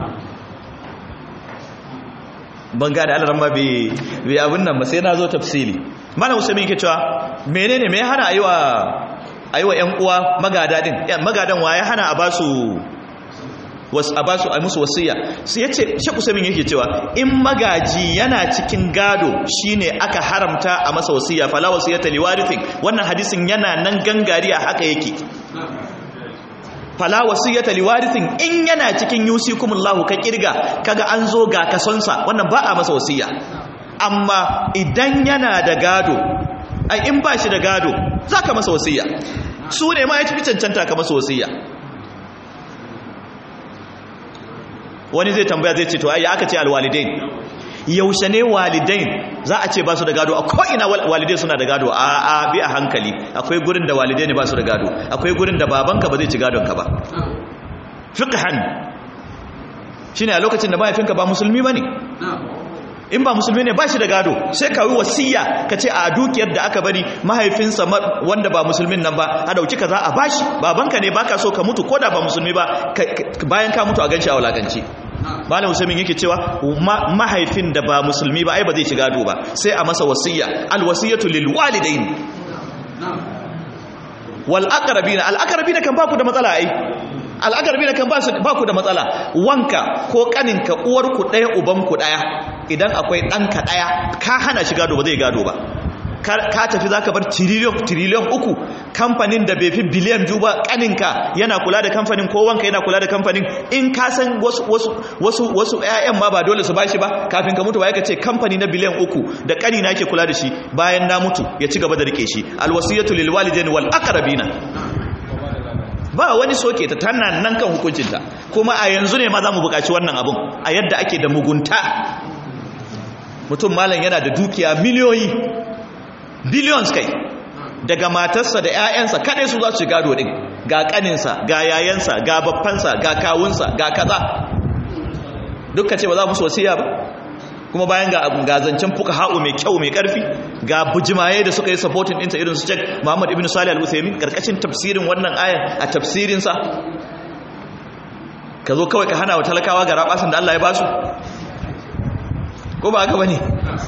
ban gane alaran ma bai bai abin nan ba sai na zo tafsiri malam usaimin yake cewa menene me ya hana ayiwa ayiwa ƴan uwa magada din magadan wa ya hana a basu was a basu a musu wasiya sai yace shek usaimin yake cewa in magaji yana cikin gado shine aka haramta a masa wasiya fala wasiyata liwarithin wannan hadisin yana nan gangari a haka yake fala wasiyata liwarithin in yana cikin yusikumullahu ka kirga kaga an zo ga kasonsa wannan ba a masa wasiya amma idan yana da gado ai in ba shi da gado zaka masa wasiya su ne ma ya tafi cancanta ka masa wasiya wani zai tambaya zai ce to ai aka ce alwalidain yaushe ne walidain za a ce ba su da gado a ko'ina walidai suna da gado a a bi a hankali akwai gurin da walidai ne ba su da gado akwai gurin da babanka ba zai ci gadonka ba fiqhan shine a lokacin da mahaifinka ba musulmi bane in ba musulmi ne ba shi da gado sai ka yi wasiya ka ce a dukiyar da aka bari mahaifinsa wanda ba musulmin nan ba a dauki kaza a bashi babanka ne baka so ka mutu ko da ba musulmi ba bayan ka mutu a ganshi a wulakanci malam usaimin yake cewa mahaifin da ba musulmi ba ai ba zai ci gado ba sai a masa wasiya alwasiyatu lil walidain wal aqrabina al aqrabina kan ba ku da matsala ai al aqrabina kan ba ku da matsala wanka ko kaninka uwar ku daya uban ku daya idan akwai danka daya ka hana shi gado ba zai gado ba ka tafi za ka bar tiriliyon tiriliyon uku kamfanin da bai fi biliyan biyu ba kaninka yana kula da kamfanin ko wanka yana kula da kamfanin in ka san wasu wasu wasu ƴaƴan ma ba dole su bashi ba kafin ka mutu ba ka ce kamfani na biliyan uku da kani na yake kula da shi bayan na mutu ya ci gaba da rike shi alwasiyatu lil walidain wal aqrabina ba wani soke ta tana nan kan hukuncinta kuma a yanzu ne ma za mu buƙaci wannan abun a yadda ake da mugunta mutum malam yana da dukiya miliyoyi billions kai daga matarsa da 'ya'yansa kadai su za su gado din ga kaninsa ga yayansa ga babbansa ga kawunsa ga kaza dukkan ce ba za mu sosiya ba kuma bayan ga gazancen fuka ha'u mai kyau mai karfi ga bujimaye da suka yi supporting ɗinta irin su cek muhammad ibn salih al-uthaymin karkashin tafsirin wannan ayan a tafsirinsa ka zo kawai ka hana wa talakawa ga rabasin da Allah ya basu ko ba haka bane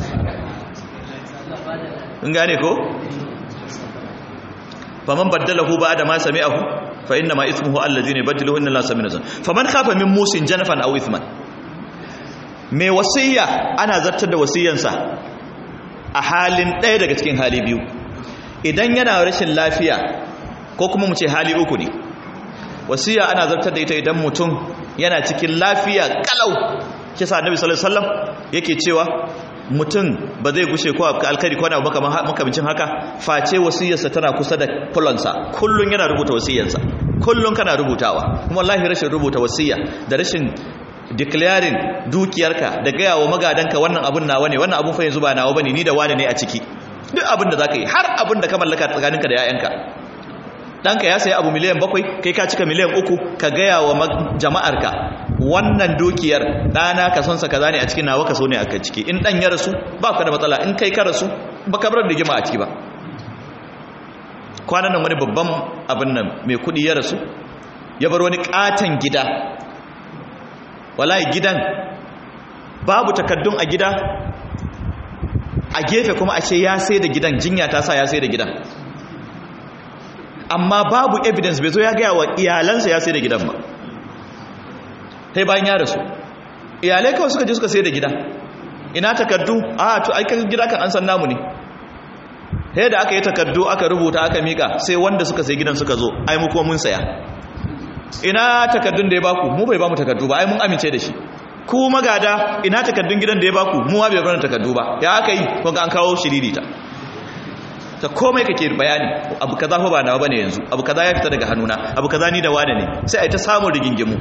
in gane ko faman baddalahu ba'da ma sami'ahu fa inna ma ismuhu alladhina yubaddiluhu inna allaha sami'un faman khafa min musin janafan aw ithman me wasiya ana zartar da wasiyansa a halin ɗaya daga cikin hali biyu idan yana rashin lafiya ko kuma mu ce hali uku ne wasiya ana zartar da ita idan mutum yana cikin lafiya kalau kisa annabi sallallahu alaihi wasallam yake cewa mutum ba zai gushe ko alkari ko na makamancin haka face wasiyarsa tana kusa da fulonsa kullun yana rubuta wasiyarsa kullun kana rubutawa kuma wallahi rashin rubuta wasiya da rashin declaring dukiyarka da gaya wa magadanka wannan abun nawa ne wannan abun fa yanzu ba nawa bane ni da wani ne a ciki duk abin da zaka yi har abin da ka mallaka tsakaninka da 'ya'yanka ɗanka ya sayi abu miliyan bakwai kai ka cika miliyan uku ka gaya wa jama'arka wannan dukiyar ɗana ka sonsa kaza ne a cikin nawa ka so ne a ciki in ɗan ya rasu ba ka da matsala in kai ka rasu ba ka bar da gima a ciki ba kwanan nan wani babban abin nan mai kuɗi ya rasu ya bar wani ƙaton gida wallahi gidan babu takaddun a gida a gefe kuma a ce ya sai da gidan jinya ta sa ya sai da gidan amma babu evidence bai zo ya gaya wa iyalansa ya sai da gidan ba sai bayan ya rasu iyalai kawai suka je suka sai da gida ina takardu a to aikan gida kan an san namu ne sai da aka yi takardu aka rubuta aka mika sai wanda suka sai gidan suka zo ai mu kuma mun saya ina takardun da ya baku mu bai bamu takardu ba ai mun amince da shi ku magada ina takardun gidan da ya baku mu ma bai bar takardu ba ya aka yi kun an kawo shiririta ta komai kake bayani abu kaza fa ba nawa bane yanzu abu kaza ya fita daga hannuna abu kaza ni da wane ne sai ai ta samu rigingimu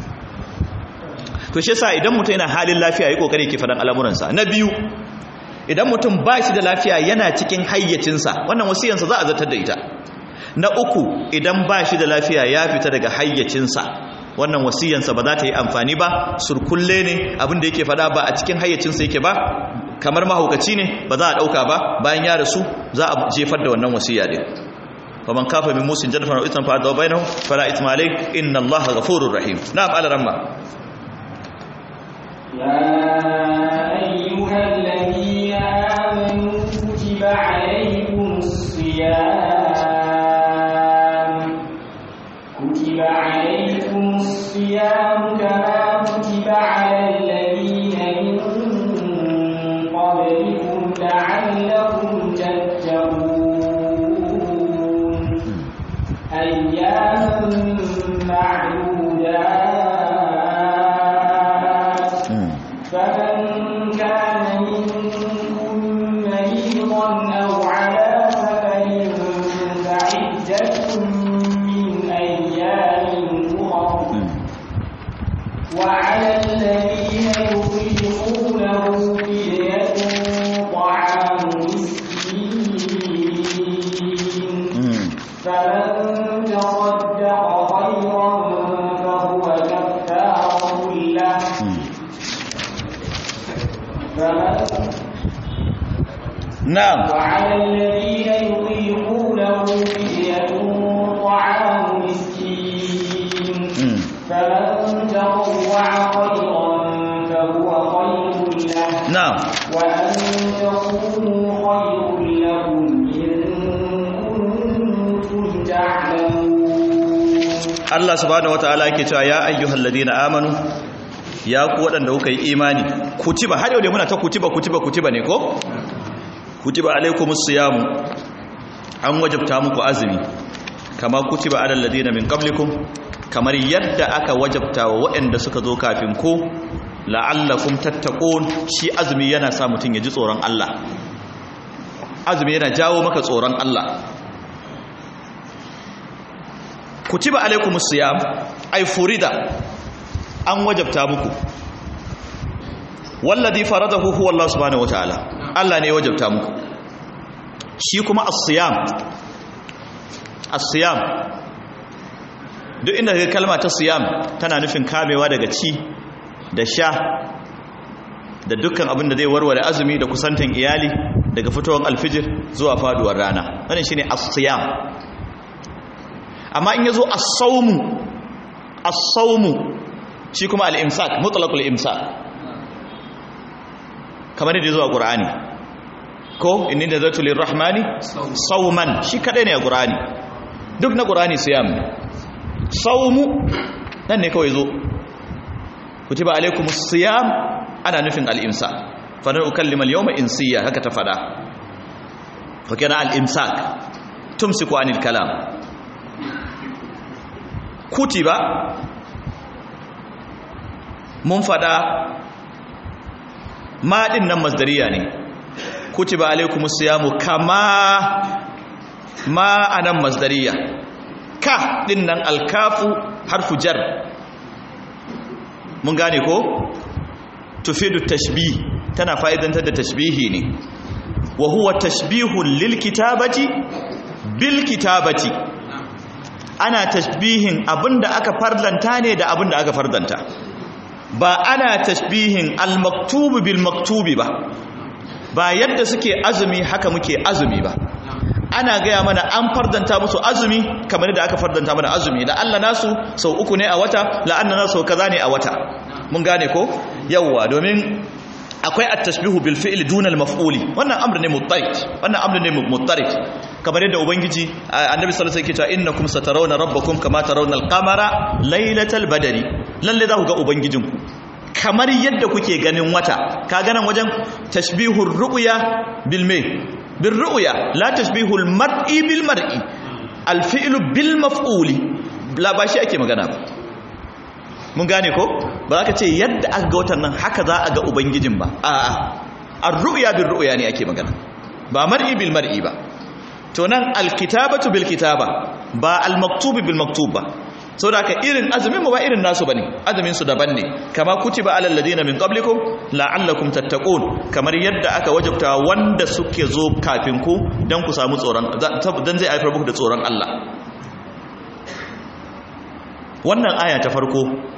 to shi yasa idan mutum yana halin lafiya yi kokari ke fadan al'amuransa na biyu idan mutum ba shi da lafiya yana cikin hayyacinsa wannan wasiyansa za a zartar da ita na uku idan ba shi da lafiya ya fita daga hayyacinsa wannan wasiyansa ba za ta yi amfani ba surkulle ne abin da yake fada ba a cikin hayyacinsa yake ba kamar mahaukaci ne ba za a ɗauka ba bayan ya rasu za a jefar da wannan wasiya din faman kafa min musin janfan wa itan fa'ada bainahu fala ithma alayh inna allaha ghafurur rahim na'am ala ramma يا أيها الذين آمنوا كتب عليكم الصيام كتب عليكم الصيام كما كتب على الذين من قبلكم لعلكم تتقون أياما معدودات فمن كان منكم مريضا أو على سفر فعدة من أيام أخر وعلى الذين يطيقونه فدية طعام مسكين فمن تصدق خيرا فهو كفارة له فمن na'am وعلى الذين يطيقونه فدية طعام مسكين فمن تطوع خيرا فهو خير له na'am وأن تصوموا خير لكم إن كنتم تعلمون Allah subhanahu wataala yake cewa ya ayyuhal ladina amanu ya ku wadanda kuka yi imani kutiba har yau dai muna ta kutiba kutiba kutiba ne ko kutiba alaikumus siyamu an wajabta muku azumi kama kutiba alal ladina min qablikum kamar yadda aka wajabta wa waɗanda suka zo kafin ku la'allakum tattaqun shi azumi yana sa mutun ya ji tsoron Allah azumi yana jawo maka tsoron Allah kutiba alaikumus siyam ay furida an wajabta muku wallazi faradahu huwa Allah subhanahu wataala Allah ne ya wajabta muku shi kuma as-siyam as-siyam duk inda kaga kalma ta siyam tana nufin kamewa daga ci da sha da dukkan abin da zai warware azumi da kusantan iyali daga fitowar alfijir zuwa faduwar rana wannan shine as-siyam amma in yazo as-sawmu as-sawmu shi kuma al-imsak mutlaqul imsak kamar yadda zuwa qur'ani ko inni nazartu lirrahmani sawman shi kadai ne a qur'ani duk na qur'ani siyam ne sawmu nan ne kawai zo kutiba alaikumus siyam ana nufin al-imsak fa lan ukallima al-yawma insiya haka ta fada fa kana al-imsak tumsiku anil kalam kutiba mun fada ma din nan masdariya ne kutiba alaikumus siyamu kama ma anan masdariya ka din nan alkafu harfu jar mun gane ko tufidu tashbih tana fa'idantar da tashbihi ne wa huwa tashbihun lil kitabati bil kitabati ana tashbihin abinda aka farlanta ne da abinda aka fardanta ba ana tashbihin al maktubu bil maktubi ba ba yadda suke azumi haka muke azumi ba ana gaya mana an fardanta musu azumi kamar da aka fardanta mana azumi da Allah nasu sau uku ne a wata la'anna nasu sau kaza ne a wata mun gane ko yawwa domin akwai at-tashbihu bil fi'l duna al-maf'uli wannan amr ne muttarid wannan amr ne muttarid kamar yadda ubangiji annabi sallallahu alaihi wasallam yake cewa innakum satarawna rabbakum kama tarawna al-qamara laylatal badri lalle za ku ga ubangijinku kamar yadda kuke ganin wata ka ganan wajen tashbihur ru'ya bil me bil ru'ya la tashbihul mar'i bil mar'i al fi'lu bil maf'uli la ba shi ake magana ba mun gane ko ba za ka ce yadda aka ga watan nan haka za a ga ubangijin ba a'a ar ru'ya bil ru'ya ne ake magana ba mar'i bil mar'i ba to nan al kitabatu bil kitaba ba al maktubi bil maktub ba sau da aka irin azumin mu ba irin nasu bane azumin su daban ne kama kutiba alal ladina min qablikum la'allakum tattaqun kamar yadda aka wajabta wanda suke zo kafin ku dan ku samu tsoron dan zai haifar muku da tsoron Allah wannan aya ta farko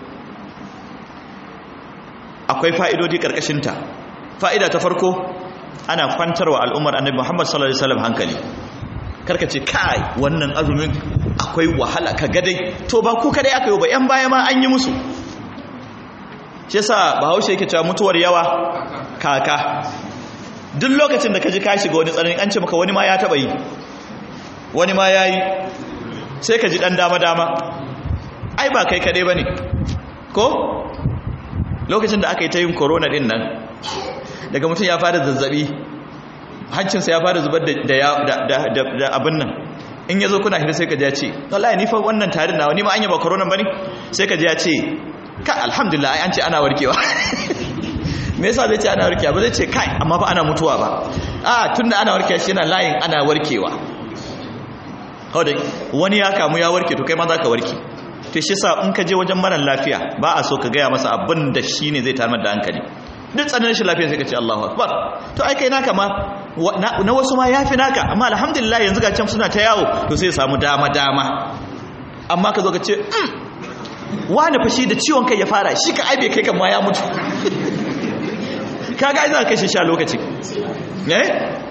akwai fa'idodi karkashin ta fa'ida ta farko ana kwantarwa al'ummar annabi Muhammad sallallahu alaihi wasallam hankali karka ce kai wannan azumin akwai wahala ka gadai to ba ku kadai aka yi ba yan baya ma an yi musu shi yasa bahaushe yake cewa mutuwar yawa kaka duk lokacin da ka ji ka shiga wani tsanani an ce maka wani ma ya taba yi wani ma ya yi sai ka ji dan dama dama ai ba kai kadai bane ko lokacin da aka yi ta yin corona din nan daga mutum ya fara zazzabi hancinsa ya fara zubar da abin nan in ya zo kuna hira sai ka ji ya ce wallahi ni fa wannan tarin nawa ni ma an yi ba corona bane sai ka ji ya ce ka alhamdulillah ai an ce ana warkewa me yasa zai ce ana warkewa ba zai ce kai amma fa ana mutuwa ba a tunda ana warkewa shi yana layin ana warkewa kawai wani ya kamu ya warke to kai ma za ka warke to shi sa in ka je wajen mara lafiya ba a so ka gaya masa abin da shi ne zai tarmar da hankali duk tsananin shi lafiya sai ka ce Allahu akbar to ai kai naka ma na wasu ma yafi naka amma alhamdulillah yanzu ga can suna ta yawo to sai samu dama dama amma ka zo ka ce wani fashi da ciwon kai ya fara shi ka aibe kai kan ma ya mutu kaga ai za ka kashe sha lokaci eh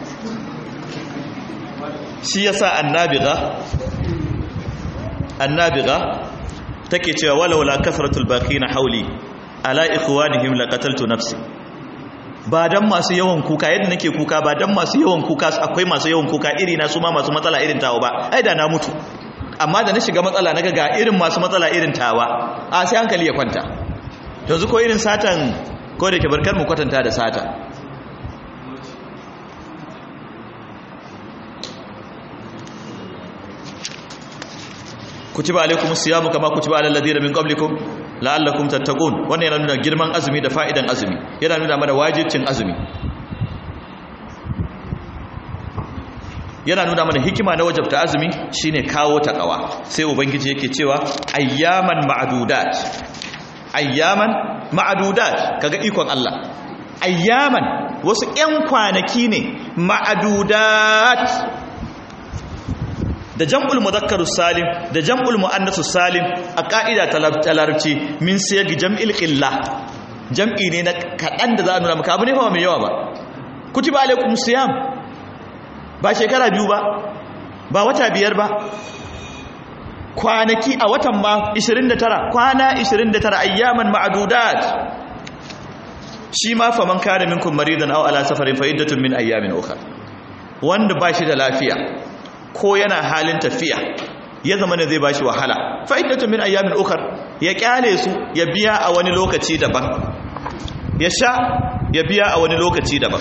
shi yasa annabiga annabiga take cewa walaula kasratul baqina hauli ala ikhwanihim laqataltu nafsi ba dan masu yawan kuka yadda nake kuka ba dan masu yawan kuka akwai masu yawan kuka iri na su ma masu matsala irin tawa ba ai da na mutu amma da na shiga matsala naga ga irin masu matsala irin tawa a sai hankali ya kwanta yanzu ko irin satan ko da ke barkar mu kwatanta da sata kutiba alaikum siyamu kama kutiba alal ladina min qablikum la'allakum tattaqun wannan yana nuna girman azumi da fa'idan azumi yana nuna mana wajibcin azumi yana nuna mana hikima na wajabta azumi shine kawo takawa sai ubangiji yake cewa ayyaman ma'dudat ayyaman ma'dudat kaga ikon Allah ayyaman wasu ƴan kwanaki ne ma'dudat da jam'ul mudhakkarus salim da jam'ul muannasus salim a ka'ida ta larabci min siyagi jam'il qilla jam'i ne na kadan da za a nuna maka abu ne fa mai yawa ba kutiba alaikum siyam ba shekara biyu ba ba wata biyar ba kwanaki a watan ma 29 kwana 29 ayyaman ma'dudat shi ma fa man kana minkum maridan aw ala safarin fa iddatun min ayyamin ukhra wanda ba shi da lafiya ko yana halin tafiya ya zama ne zai bashi wahala fa'idatu min ayyamin ukhar ya kyale su ya biya a wani lokaci daban ya sha ya biya a wani lokaci daban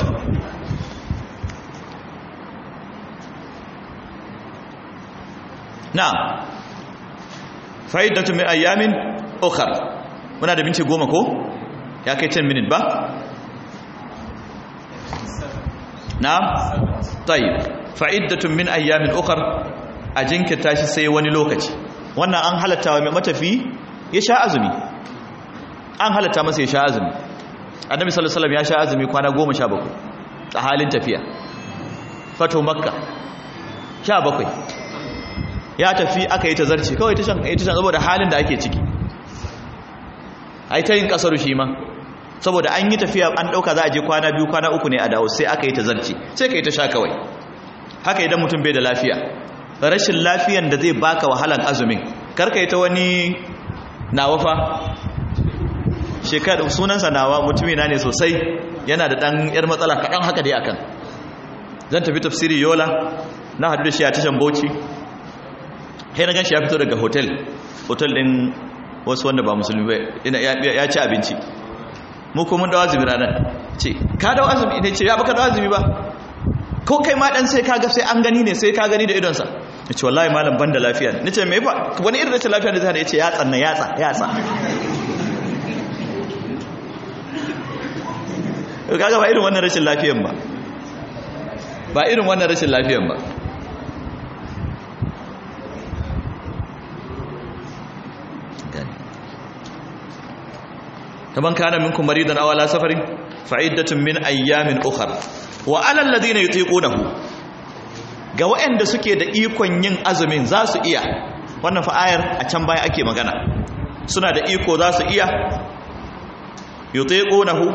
na fa'idatu min ayyamin ukhar muna da minti goma ko ya kai 10 minute ba na tayyib fa'iddatun min ayyamin ukar a jinkirta shi sai wani lokaci wannan an halatta wa mai matafi ya sha azumi an halatta masa ya sha azumi annabi sallallahu alaihi ya sha azumi kwana 17 a halin tafiya fato makka 17 ya tafi aka yi tazarci kawai tashan yi tashan saboda halin da ake ciki ai ta yin kasaru shi ma saboda an yi tafiya an dauka za a je kwana biyu kwana uku ne a dawo sai aka yi tazarci sai ka yi ta sha kawai haka idan mutum bai da lafiya rashin lafiyan da zai baka wahalan azumin karka yi ta wani nawa fa shekaru sunansa nawa mutumina ne sosai yana da ɗan yar matsala kaɗan haka dai akan zan tafi tafsiri yola na hadu da shi a tashan bauchi sai na gan shi ya fito daga hotel hotel ɗin wasu wanda ba musulmi ba ya ci abinci mu kuma dawa azumi ranar ce ka dawa azumi ne ce ya baka dawa azumi ba ko kai ma dan sai kaga sai an gani ne sai ka gani da idonsa yace wallahi malam banda lafiya ne nace me fa wani irin rashin lafiya ne zai yace ya tsanna yatsa yatsa kaga ba irin wannan rashin lafiyan ba ba irin wannan rashin lafiyan ba taban kana minkum maridan aw ala safarin fa iddatun min ayyamin ukhra wa alal ladina yutiqunahu ga waɗanda suke da ikon yin azumin za su iya wannan fa ayar a can baya ake magana suna da iko za su iya yutiqunahu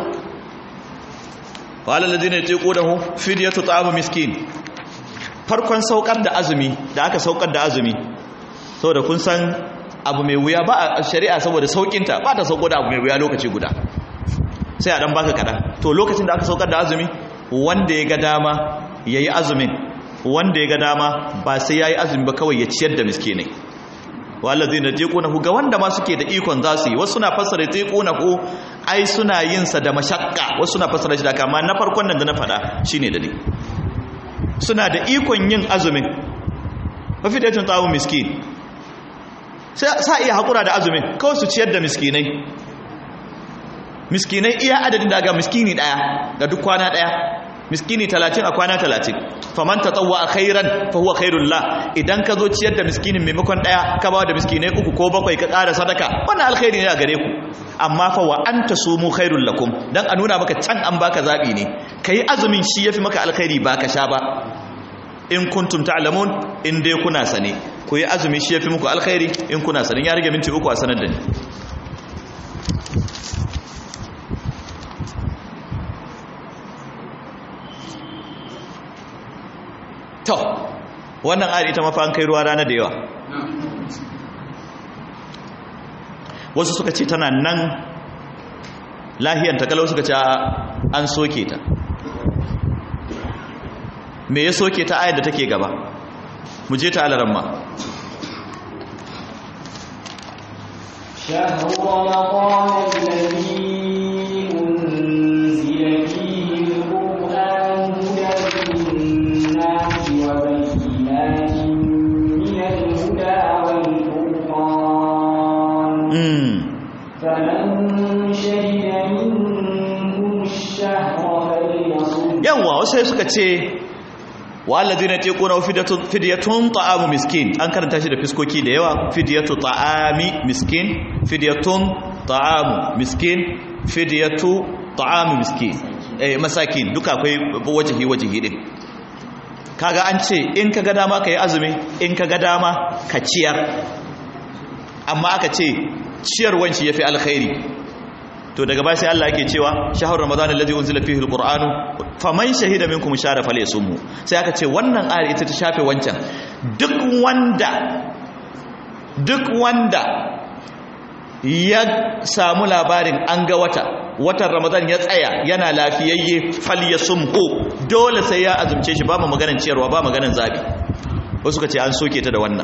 wa alal ladina yutiqunahu fidyatu ta'am miskin farkon saukar da azumi da aka saukar da azumi saboda kun san abu mai wuya ba a shari'a saboda saukinta ba ta sauko da abu mai wuya lokaci guda sai a dan baka kaɗan to lokacin da aka saukar da azumi wanda ya ga dama ya yi azumin wanda ya ga dama ba sai ya yi azumi ba kawai ya ciyar da miskinai wallazi na teku na ga wanda ma suke da ikon za su yi wasu na fassara teku na ku ai suna yin sa da mashakka wasu na fassara shi da kama na farkon nan da na faɗa shine da ne suna da ikon yin azumin mafi da tsawo miskin sa iya haƙura da azumin kawai su ciyar da miskinai miskinai iya adadin daga miskini ɗaya ga duk kwana ɗaya miskini talatin a kwana talatin faman ta tsawo a khairan fa huwa khairun la idan ka zo ciyar da miskinin maimakon ɗaya ka ba da miskinai uku ko bakwai ka ƙara sadaka wannan alkhairi ne a gare ku amma fa wa an ta sumu khairun lakum dan a nuna maka can an baka zaɓi ne ka yi azumin shi ya fi maka alkhairi ba ka sha ba in kuntum ta'lamun in dai kuna sane ku yi azumi shi yafi muku alkhairi in kuna sane ya rage minti uku a sanar da ni to wannan ayar ita mafa an kai ruwa rana da yawa wasu suka ce tana nan lahiyanta kalau suka ce an soke ta me ya soke ta ayar da take gaba mu je ta alaran ma شهر رمضان الذي أنزل فيه القرآن هدى للناس وبينات من الهدى والفرقان mm. فمن شهد منكم الشهر فليصم yawwa wasu sai suka ce walladina tiquna fidyatun fidyatun ta'amu miskin an karanta shi da fiskoki da yawa fidyatu ta'ami miskin fidyatun ta'amu miskin fidyatu ta'amu miskin eh masakin duka akwai wajihi wajihi din kaga an ce in kaga dama kai azumi in kaga dama ka ciyar amma aka ce ciyarwan shi yafi alkhairi to daga baya sai Allah yake cewa shahar ramadan allazi unzila fihi alquranu faman shahida minkum shara falyasumhu sai aka ce wannan ayar ita ta shafe wancan duk wanda duk wanda ya samu labarin an ga wata watan ramadan ya tsaya yana lafiyayye falyasumhu dole sai ya azumce shi ba mu maganar ciyarwa ba maganar zabi wasu ka ce an soke ta da wannan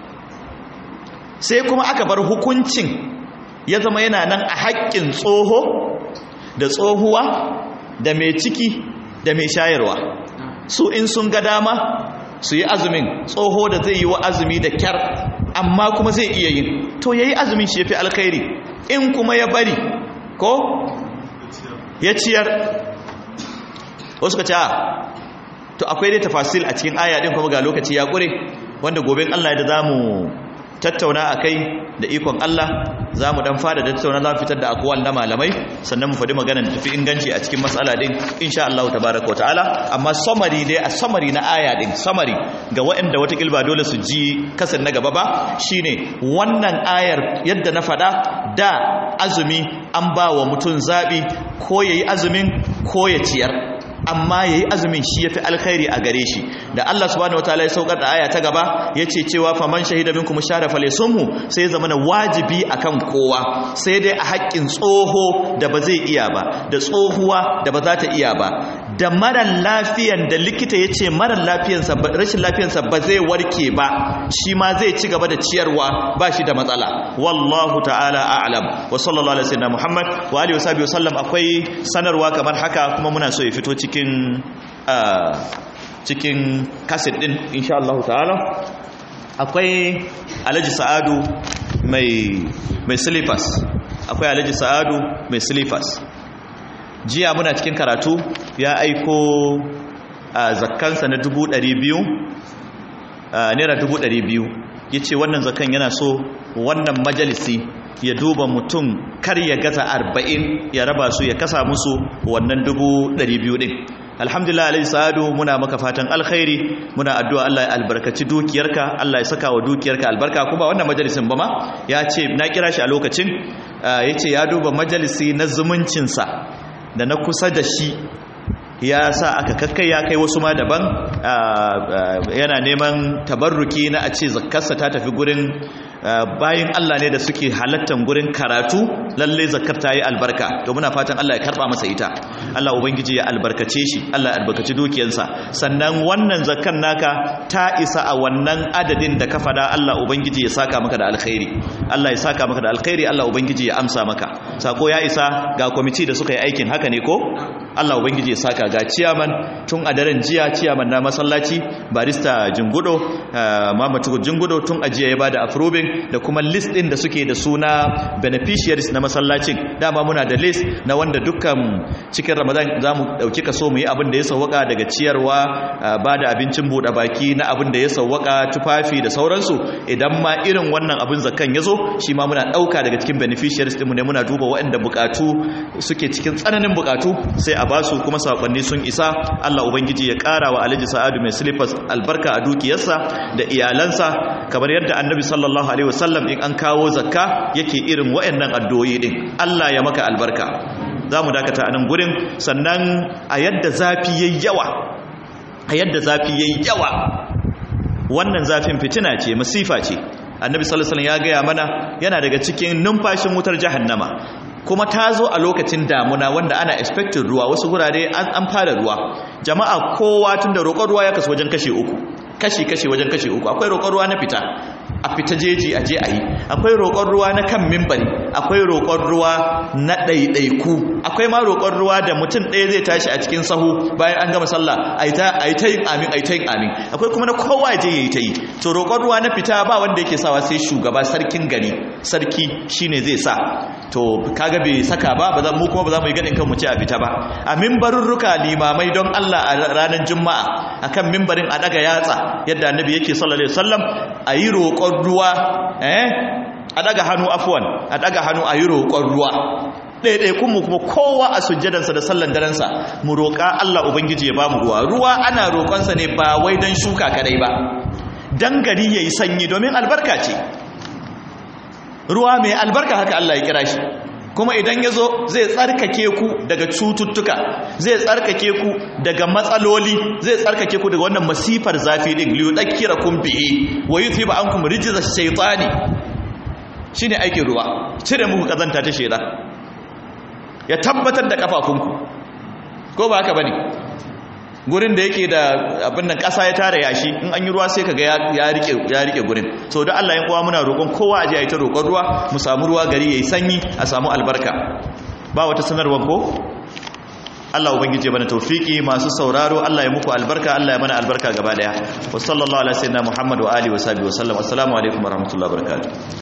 sai kuma aka bar hukuncin ya zama yana nan a haƙƙin tsoho da tsohuwa da mai ciki da mai shayarwa su in sun ga dama su yi azumin tsoho da zai yi wa azumi da kyar amma kuma zai iya yin to ya yi azumin shi ya fi alkhairi in kuma ya bari ko ya ciyar wasu ka ce a to akwai dai tafasil a cikin aya din kuma ga lokaci ya ƙure wanda gobe Allah da za mu tattauna a kai da ikon Allah za mu dan fada da tattauna za mu fitar da akwal na malamai sannan mu faɗi magana da tafi inganci a cikin matsala din insha Allah tabaraka ta'ala amma summary dai a summary na aya din summary ga waɗanda wata kilba dole su ji kasan na gaba ba shine wannan ayar yadda na faɗa da azumi an ba wa mutum zaɓi ko yayi azumin ko ya ciyar amma yayi azumin shi yafi alkhairi a gare shi da Allah subhanahu wataala ya saukar da aya ta gaba yace cewa faman shahida minkum shara falyasumhu sai ya zama wajibi akan kowa sai dai a haƙƙin tsoho da ba zai iya ba da tsohuwa da ba za ta iya ba da marar lafiyan da likita yace marar lafiyansa rashin lafiyansa ba zai warke ba shi ma zai ci gaba da ciyarwa ba shi da matsala wallahu ta'ala a'lam wa sallallahu alaihi wasallam muhammad wa alihi wasallam wasallam akwai sanarwa kamar haka kuma muna so ya fito cikin cikin kaset din insha Allah ta'ala akwai alhaji sa'adu mai mai slippers akwai alhaji sa'adu mai slippers jiya muna cikin karatu ya aiko zakkansa na 200 naira 200 ya ce wannan zakan yana so wannan majalisi ya duba mutum kar ya gaza arba'in ya raba su ya kasa musu wannan dubu ɗari biyu ɗin alhamdulillah alaihi sa'adu muna maka fatan alkhairi muna addu'a Allah ya albarkaci dukiyarka Allah ya saka wa dukiyarka albarka kuma wannan majalisin ba ma ya ce na kira shi a lokacin ya ce ya duba majalisi na zumuncinsa da na kusa da shi ya sa aka kakkai ya kai wasu ma daban yana neman tabarruki na a ce zakkarsa ta tafi gurin bayan Allah ne da suke halattan gurin karatu lalle zakkar ta yi albarka to muna fatan Allah ya karba masa ita Allah ubangiji ya albarkace shi Allah ya albarkaci dukiyarsa sannan wannan zakkar naka ta isa a wannan adadin da ka fada Allah ubangiji ya saka maka da alkhairi Allah ya saka maka da alkhairi Allah ubangiji ya amsa maka sako ya isa ga kwamiti da suka yi aikin haka ne ko Allah ubangiji ya saka ga ciyaman tun a daren jiya ciyaman na masallaci barista jingudo mamatu jingudo tun a jiya ya bada approving da kuma list din da suke da suna beneficiaries na masallacin dama muna da list na wanda dukkan cikin ramadan za mu dauki kaso mu yi abin da ya sauwaka daga ciyarwa bada abincin buɗe baki na abin da ya sauwaka tufafi da sauransu idan ma irin wannan abin zakan ya zo shi ma muna ɗauka daga cikin beneficiaries ɗinmu ne muna duba waɗanda buƙatu suke cikin tsananin buƙatu sai a basu kuma sakonni sun isa Allah ubangiji ya ƙara wa Alhaji Sa'adu mai slippers albarka a dukiyarsa da iyalansa kamar yadda Annabi sallallahu alaihi wasallam in an kawo zakka yake irin wayannan addu'o'i din Allah ya maka albarka zamu dakata a nan gurin sannan a yadda zafi yayi yawa a yadda zafi yayi yawa wannan zafin fitina ce masifa ce Annabi sallallahu alaihi wasallam ya gaya mana yana daga cikin numfashin wutar jahannama kuma ta zo a lokacin damuna wanda ana expected ruwa wasu gurare an fara ruwa jama'a kowa tun da roƙon ruwa ya kasu wajen kashe uku kashi-kashi wajen kashe uku akwai roƙon ruwa na fita a fita jeji a je a yi akwai roƙon ruwa na kan mimbari akwai roƙon ruwa na ɗaiɗaiku akwai ma roƙon ruwa da mutum ɗaya zai tashi a cikin sahu bayan an gama sallah a yi ta yin amin a yi ta yin amin akwai kuma na kowa je ya yi ta yi to roƙon ruwa na fita ba wanda yake sawa sai shugaba sarkin gari sarki shine zai sa to kaga bai saka ba ba mu kuma ba za mu yi gadin kan mu ce a fita ba a mimbarurruka limamai don Allah a ranar juma'a akan mimbarin a daga yatsa yadda annabi yake sallallahu alaihi wasallam a yi roƙon ruwa eh a daga hannu afwan a daga hannu a yi roƙon ruwa ɗaiɗaikunmu kuma kowa a sujjadansa da sallan darensa mu roƙa Allah Ubangiji ya ba mu ruwa ruwa ana roƙonsa ne ba wai don shuka kadai ba don gari ya yi sanyi domin albarka ce ruwa mai albarka haka Allah ya kira shi kuma idan ya zo zai tsarkake ku daga cututtuka zai tsarkake ku daga matsaloli zai tsarkake ku daga wannan masifar zafi din liyu ɗakkira kun bi'i wa yi ba an kuma rijiza shaitani shi ne aikin ruwa cire muku ƙazanta ta shaidan ya tabbatar da kafafunku ko ba haka bane gurin da yake da abin nan ƙasa ya tara yashi in an yi ruwa sai kaga ya rike ya rike gurin so da Allah ya kowa muna roƙon kowa aje ayi ta roƙon ruwa mu samu ruwa gari yayi sanyi a samu albarka ba wata sanarwa ko Allah ubangije bana tawfiki masu sauraro Allah ya muku albarka Allah ya mana albarka gaba daya wa sallallahu ala sayyidina Muhammad wa alihi wa sahbihi wa sallam assalamu alaikum wa rahmatullahi wa barakatuh